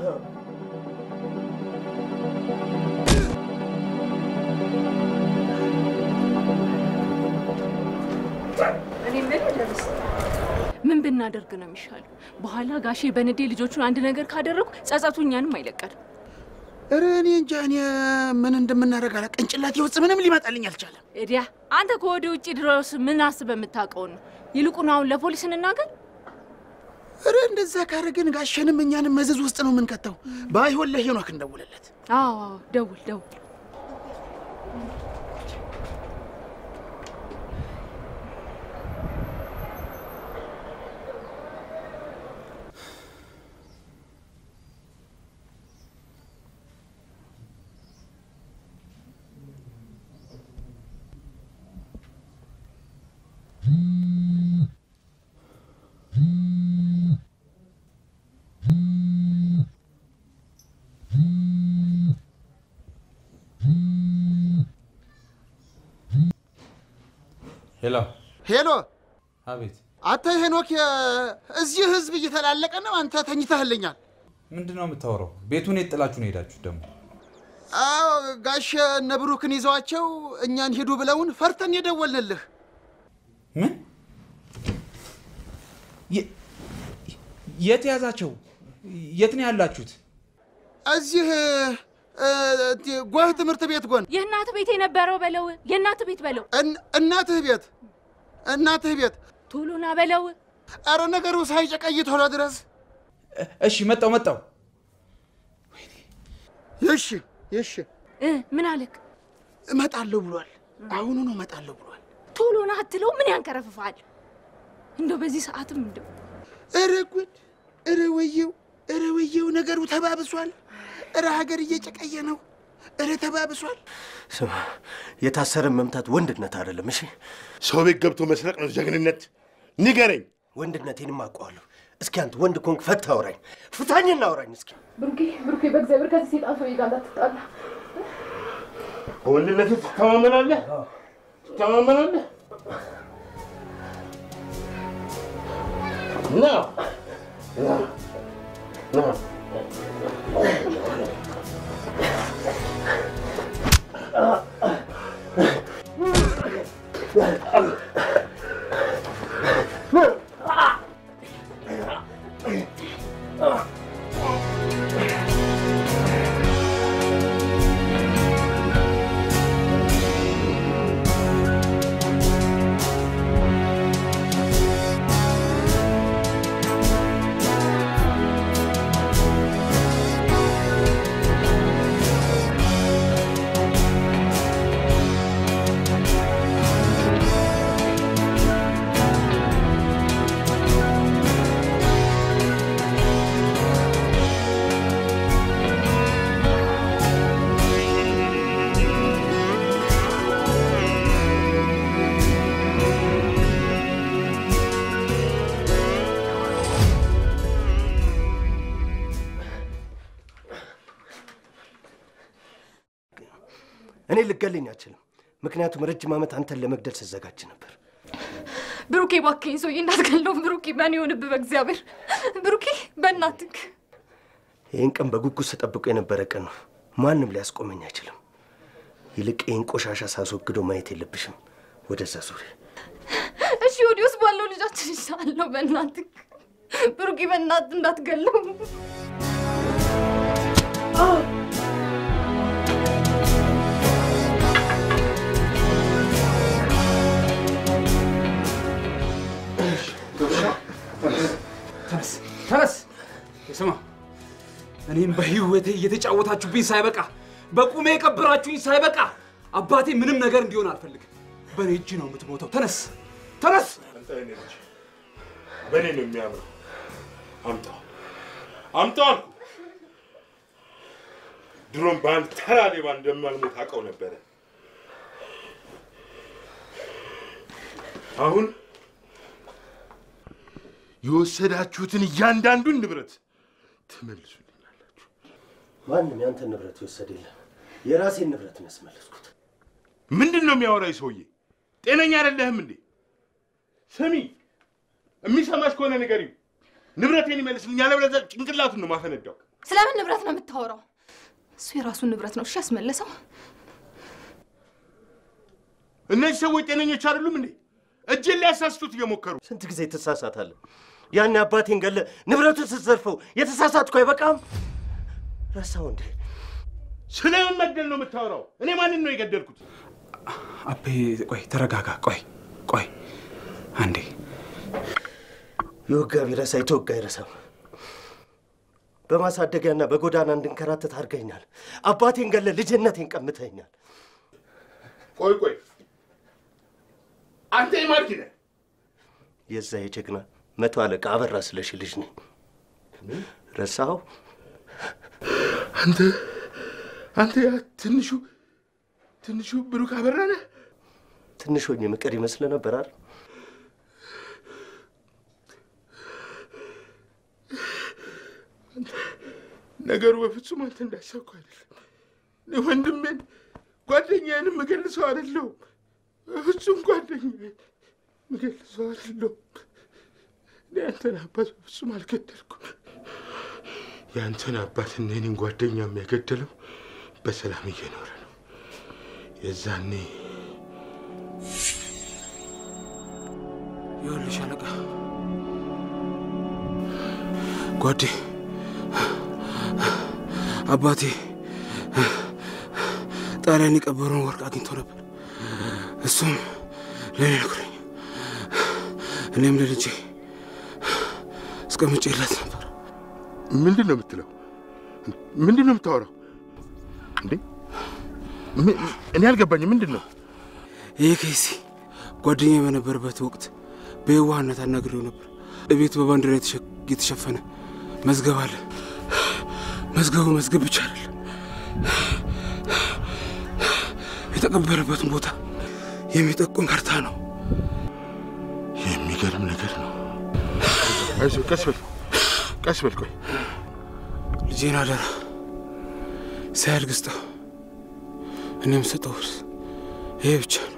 እኔ የምልህ ደርስ ምን ብናደርግ ነው የሚሻለው? በኋላ ጋሼ በንዴ ልጆቹን አንድ ነገር ካደረጉ ጸጸቱ እኛንም አይለቀንም። ኧረ እኔ እንጃ እኔ ምን እንደምናደርግ አላ ቅንጭላቴ ውስጥ ምንም ሊመጣልኝ አልቻለም። ኤዲያ አንተ ከወደ ውጭ ድረስ ምን አስበህ የምታውቀውን ነው? ይልቁን አሁን ለፖሊስ እንናገር። ኧረ እንደዛ ካረግን ጋሸንም እኛንም መዘዝ ውስጥ ነው የምንከተው። ባይሆን ለሄኖክ እንደውልለት። አዎ አዎ፣ ደውል ደውል። ሄሎ ሄሎ፣ አቤት አንተ ሄኖክ፣ የ- እዚህ ህዝብ እየተላለቀ ነው። አንተ ተኝተህልኛል። ምንድን ነው የምታወራው? ቤቱን የት ጥላችሁ ነው ሄዳችሁ ደግሞ? አዎ ጋሽ እነ ብሩክን ይዘዋቸው እኛን ሂዱ ብለውን ፈርተን የደወልንልህ። ምን? የ- የት ያዛቸው? የት ነው ያላችሁት? እዚህ እ፣ ጎህ ትምህርት ቤት ጎን የእናት ቤት የነበረው በለው፣ የእናት ቤት በለው፣ እን- እናትህ ቤት እናትህ ቤት ቶሎና በለው። አረ ነገሩ ሳይጨቀይ ቶሎ ድረስ። እሺ መጣው መጣው። እሺ እሺ እ፣ ምን አለክ? እመጣለሁ ብሏል። አሁኑ ነው እመጣለሁ ብሏል። ቶሎና አትለው። ምን ያንከረፍፋል? እንደው በዚህ ሰዓትም እንደው እረ ጉድ! እረ ወየው! እረ ወየው! ነገሩ ተባብሷል። እረ ሀገር እየጨቀየ ነው። እረ ተባብሷል። ስማ፣ የታሰረን መምታት ወንድነት አይደለም። እሺ፣ ሰው ቤት ገብቶ መስረቅ ነው ጀግንነት። ንገረኝ። ወንድነቴንም አውቀዋለሁ። እስኪ አንተ ወንድ ኮንክ ፈታ አውራኝ፣ ፍታኝና አውራኝ እስኪ። ብሩኬ ብሩኬ፣ በእግዚአብሔር ከዚህ ሴጣን ሰውዬ ጋር እንዳትጣላ። በወንድነት ትተማመናለህ? ትተማመናለህ? ና ና ና እኔ ልገለኝ አልችልም፣ ምክንያቱም ረጅም ዓመት አንተን ለመግደል ስዘጋጅ ነበር። ብሩኬ እባክህን ሰውዬ እንዳትገለው። ብሩኬ በእኔ ይሆንብህ በእግዚአብሔር። ብሩኬ በእናትህ ይህን ቀን በጉጉት ስጠብቆ የነበረ ቀን ነው። ማንም ሊያስቆመኝ አይችልም። ይልቅ ይህን ቆሻሻ ሳስወግደው ማየት የለብሽም። ወደዛ ዙሪ። እሺ፣ ወዲ ውስጥ ባለው ልጃችን ይሻለው። በእናትህ ብሩኬ በእናትህ እንዳትገለው። ተነስ ተነስ። ስማ እኔም በህይወቴ እየተጫወታችሁብኝ ሳይበቃ በቁሜ የቀበራችሁኝ ሳይበቃ አባቴ ምንም ነገር እንዲሆን አልፈልግም። በእኔ እጅ ነው የምትሞተው። ተነስ ተነስ። አንተ የኔ ልጅ በእኔ ነው የሚያምረው። አምጣው አምጣው አልኩ። ድሮም በአንድ ተራ ሌባ እንደማልሞት አውቀው ነበረ። አሁን የወሰዳችሁትን እያንዳንዱን ንብረት ትመልሱ። ማንም ያንተን ንብረት የወሰደ የለም። የራሴን ንብረት ነው ያስመለስኩት። ምንድን ነው የሚያወራው ይህ ሰውዬ? ጤነኛ አይደለህም እንዴ? ስሚ፣ የሚሰማሽ ከሆነ ንገሪው፣ ንብረቴን ይመልስልኝ፣ ያለበለዚያ ጭንቅላቱን ነው ማፈነዳው። ስለምን ንብረት ነው የምታወራው? እሱ የራሱን ንብረት ነው እሺ ያስመለሰው። እነዚህ ሰዎች ጤነኞች አይደሉም እንዴ? እጄን ሊያሳስቱት እየሞከሩ ስንት ጊዜ ትሳሳታለህ? ያን አባቴን ገለ ንብረቱን ስትዘርፈው የተሳሳትኩ አይበቃም? ረሳው እንዴ? ስለምን መግደል ነው የምታወራው? እኔ ማንን ነው የገደልኩት? አቤ ቆይ ተረጋጋ። ቆይ ቆይ አንዴ የወጋ ቢረሳ የተወጋ አይረሳም። በማሳደጊያና በጎዳና እንድንከራተት አድርገኛል። አባቴን ገለ ልጅነቴን ቀምተኛል። ቆይ ቆይ፣ አንተ የማርኪ ነህ? የዛ የጀግና መቶ አለቃ አበራ ስለሽ ልጅ ነኝ። ረሳኸው? አንተ አንተ ያ ትንሹ ትንሹ ብሩክ አበራ ነህ? ትንሽ ሆኜ ምቅር ይመስል ነበር አይደል? ነገሩ በፍጹም አንተ እንዳሰብከው አይደለም። እኔ ወንድሜን ጓደኛዬን የምገልሰው አይደለሁም። በፍጹም ጓደኛዬን የምገልሰው አይደለሁም። እኔ አንተን አባት በፍጹም አልገደልኩም። የአንተን አባት እና የኔን ጓደኛ የሚያገደለው በሰላም እየኖረ ነው። የዛኔ ይኸውልሽ አለቃ ጓዴ አባቴ ጣሊያን የቀበረውን ወርቅ አግኝቶ ነበር። እሱም ለእኔ ነግሮኝ እኔም ለልጄ አስቀምጬላት ነበር። ምንድን ነው የምትለው? ምንድን ነው የምታወራው? እንዴ ም- እኔ አልገባኝም። ምንድን ነው ይህ ኬሲ ጓደኛ በነበረበት ወቅት በየዋህነት አናግሬው ነበር። እቤቱ በባንዲራ የተሸ- የተሸፈነ መዝገብ አለ። መዝገቡ መዝገብ ብቻ አይደለም፣ የተቀበረበትን ቦታ የሚጠቁም ካርታ ነው። የሚገርም ነገር ነው። አይዞህ፣ ቀስ በል ቀስ በል። ቆይ ልጄን አደራ ሳያድግ ስጠው። እኔም ስጠው ውርስ። ይሄ ብቻ ነው።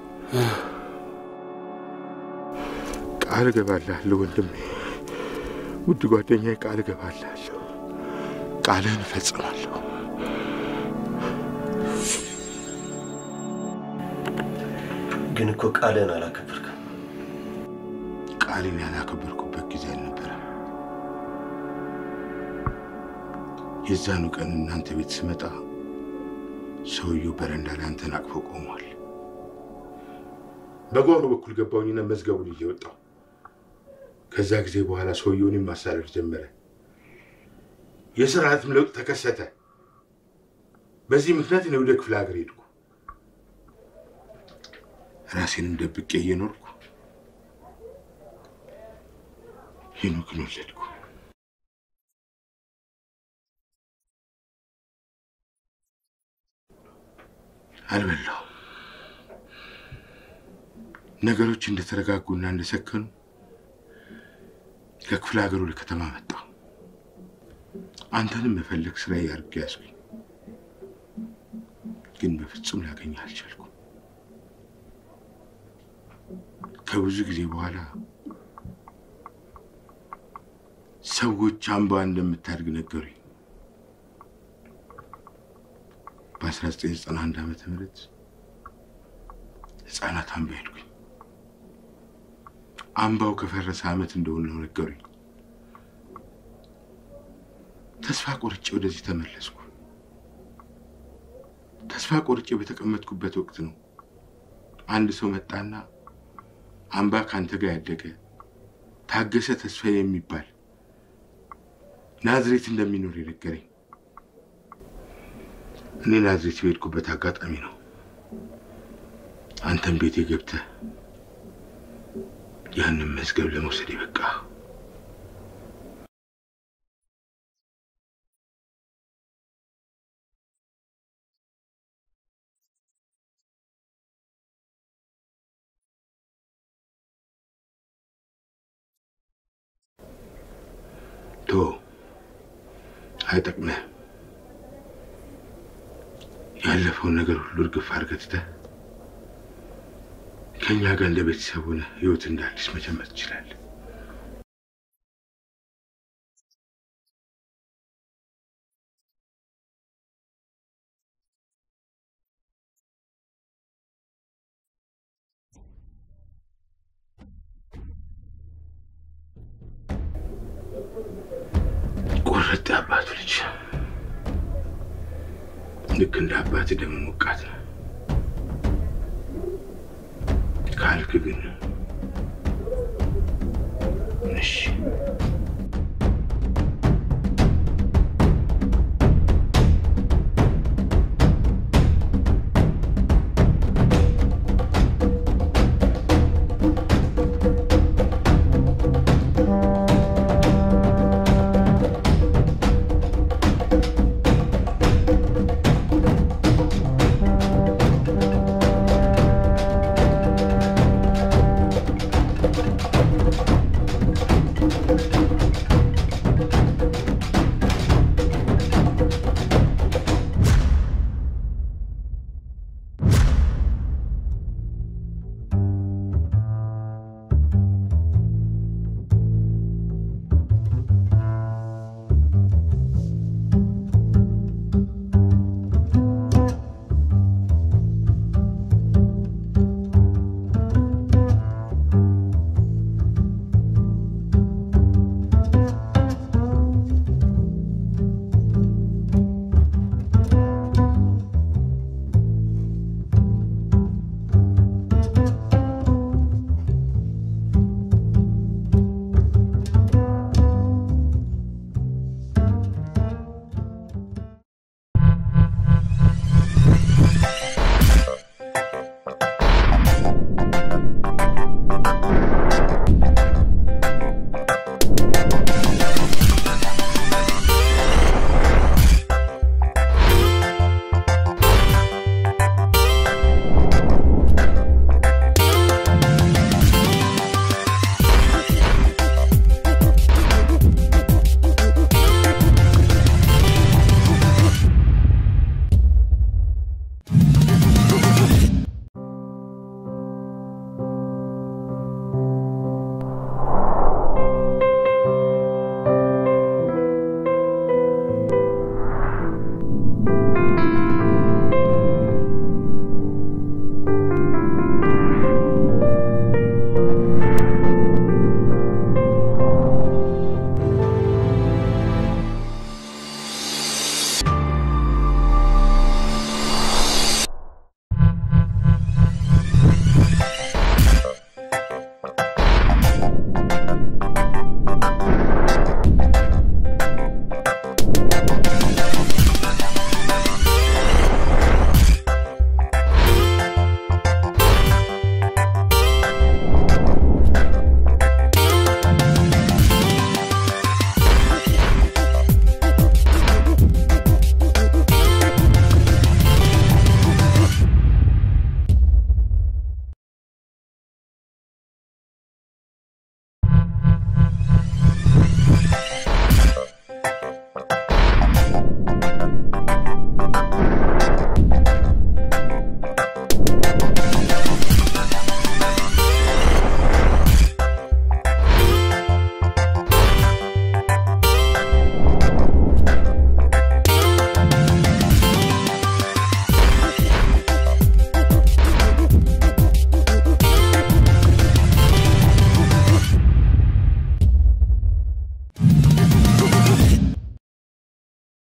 ቃል እገባልሃለሁ ወንድሜ፣ ውድ ጓደኛዬ፣ ቃል እገባልሃለሁ። ቃልህን እፈጽማለሁ። ግን እኮ ቃልህን አላከበርክም። ቃሌን ያላከበርኩበት ጊዜ አልነበረም። የዛኑ ቀን እናንተ ቤት ስመጣ ሰውየው በረንዳ ላይ አንተን አቅፎ ቆሟል። በጓሮ በኩል ገባሁኝና መዝገቡን ይዤ ወጣሁ። ከዛ ጊዜ በኋላ ሰውየውን ማሳደድ ጀመረ። የስርዓትም ለውጥ ተከሰተ። በዚህ ምክንያት እኔ ወደ ክፍለ ሀገር ሄድኩ። ራሴንም ደብቄ እየኖርኩ ሄኖክን ወለድኩ። አልበላሁም። ነገሮች እንደተረጋጉና እንደሰከኑ ከክፍለ ሀገር ወደ ከተማ መጣሁ። አንተንም መፈለግ ስራ አድርጌ ያዝኩኝ፣ ግን በፍጹም ላገኘህ አልቻልኩም። ከብዙ ጊዜ በኋላ ሰዎች አምባ እንደምታድግ ነገሩኝ። በ1991 ዓመተ ምህረት ህፃናት አምባ ሄድኩኝ። አምባው ከፈረሰ ዓመት እንደሆነ ነው ነገሩኝ። ተስፋ ቆርጬ ወደዚህ ተመለስኩ። ተስፋ ቆርጬ በተቀመጥኩበት ወቅት ነው አንድ ሰው መጣና አምባ ከአንተ ጋር ያደገ ታገሰ ተስፋ የሚባል ናዝሬት እንደሚኖር የነገረኝ። እኔ ናዝሬት በሄድኩበት አጋጣሚ ነው አንተም ቤቴ ገብተህ ያንን መዝገብ ለመውሰድ የበቃ ቶ አይጠቅምህም። ያለፈውን ነገር ሁሉ እርግፍ አድርገህ ትተህ ከእኛ ጋር እንደ ቤተሰብ ሆነህ ህይወት እንደ አዲስ መጀመር ትችላለህ። ቆረጥ አባቱ ልጅ ልክ እንደ አባት ደም ሞቃት ነው ካልክ ግን እሺ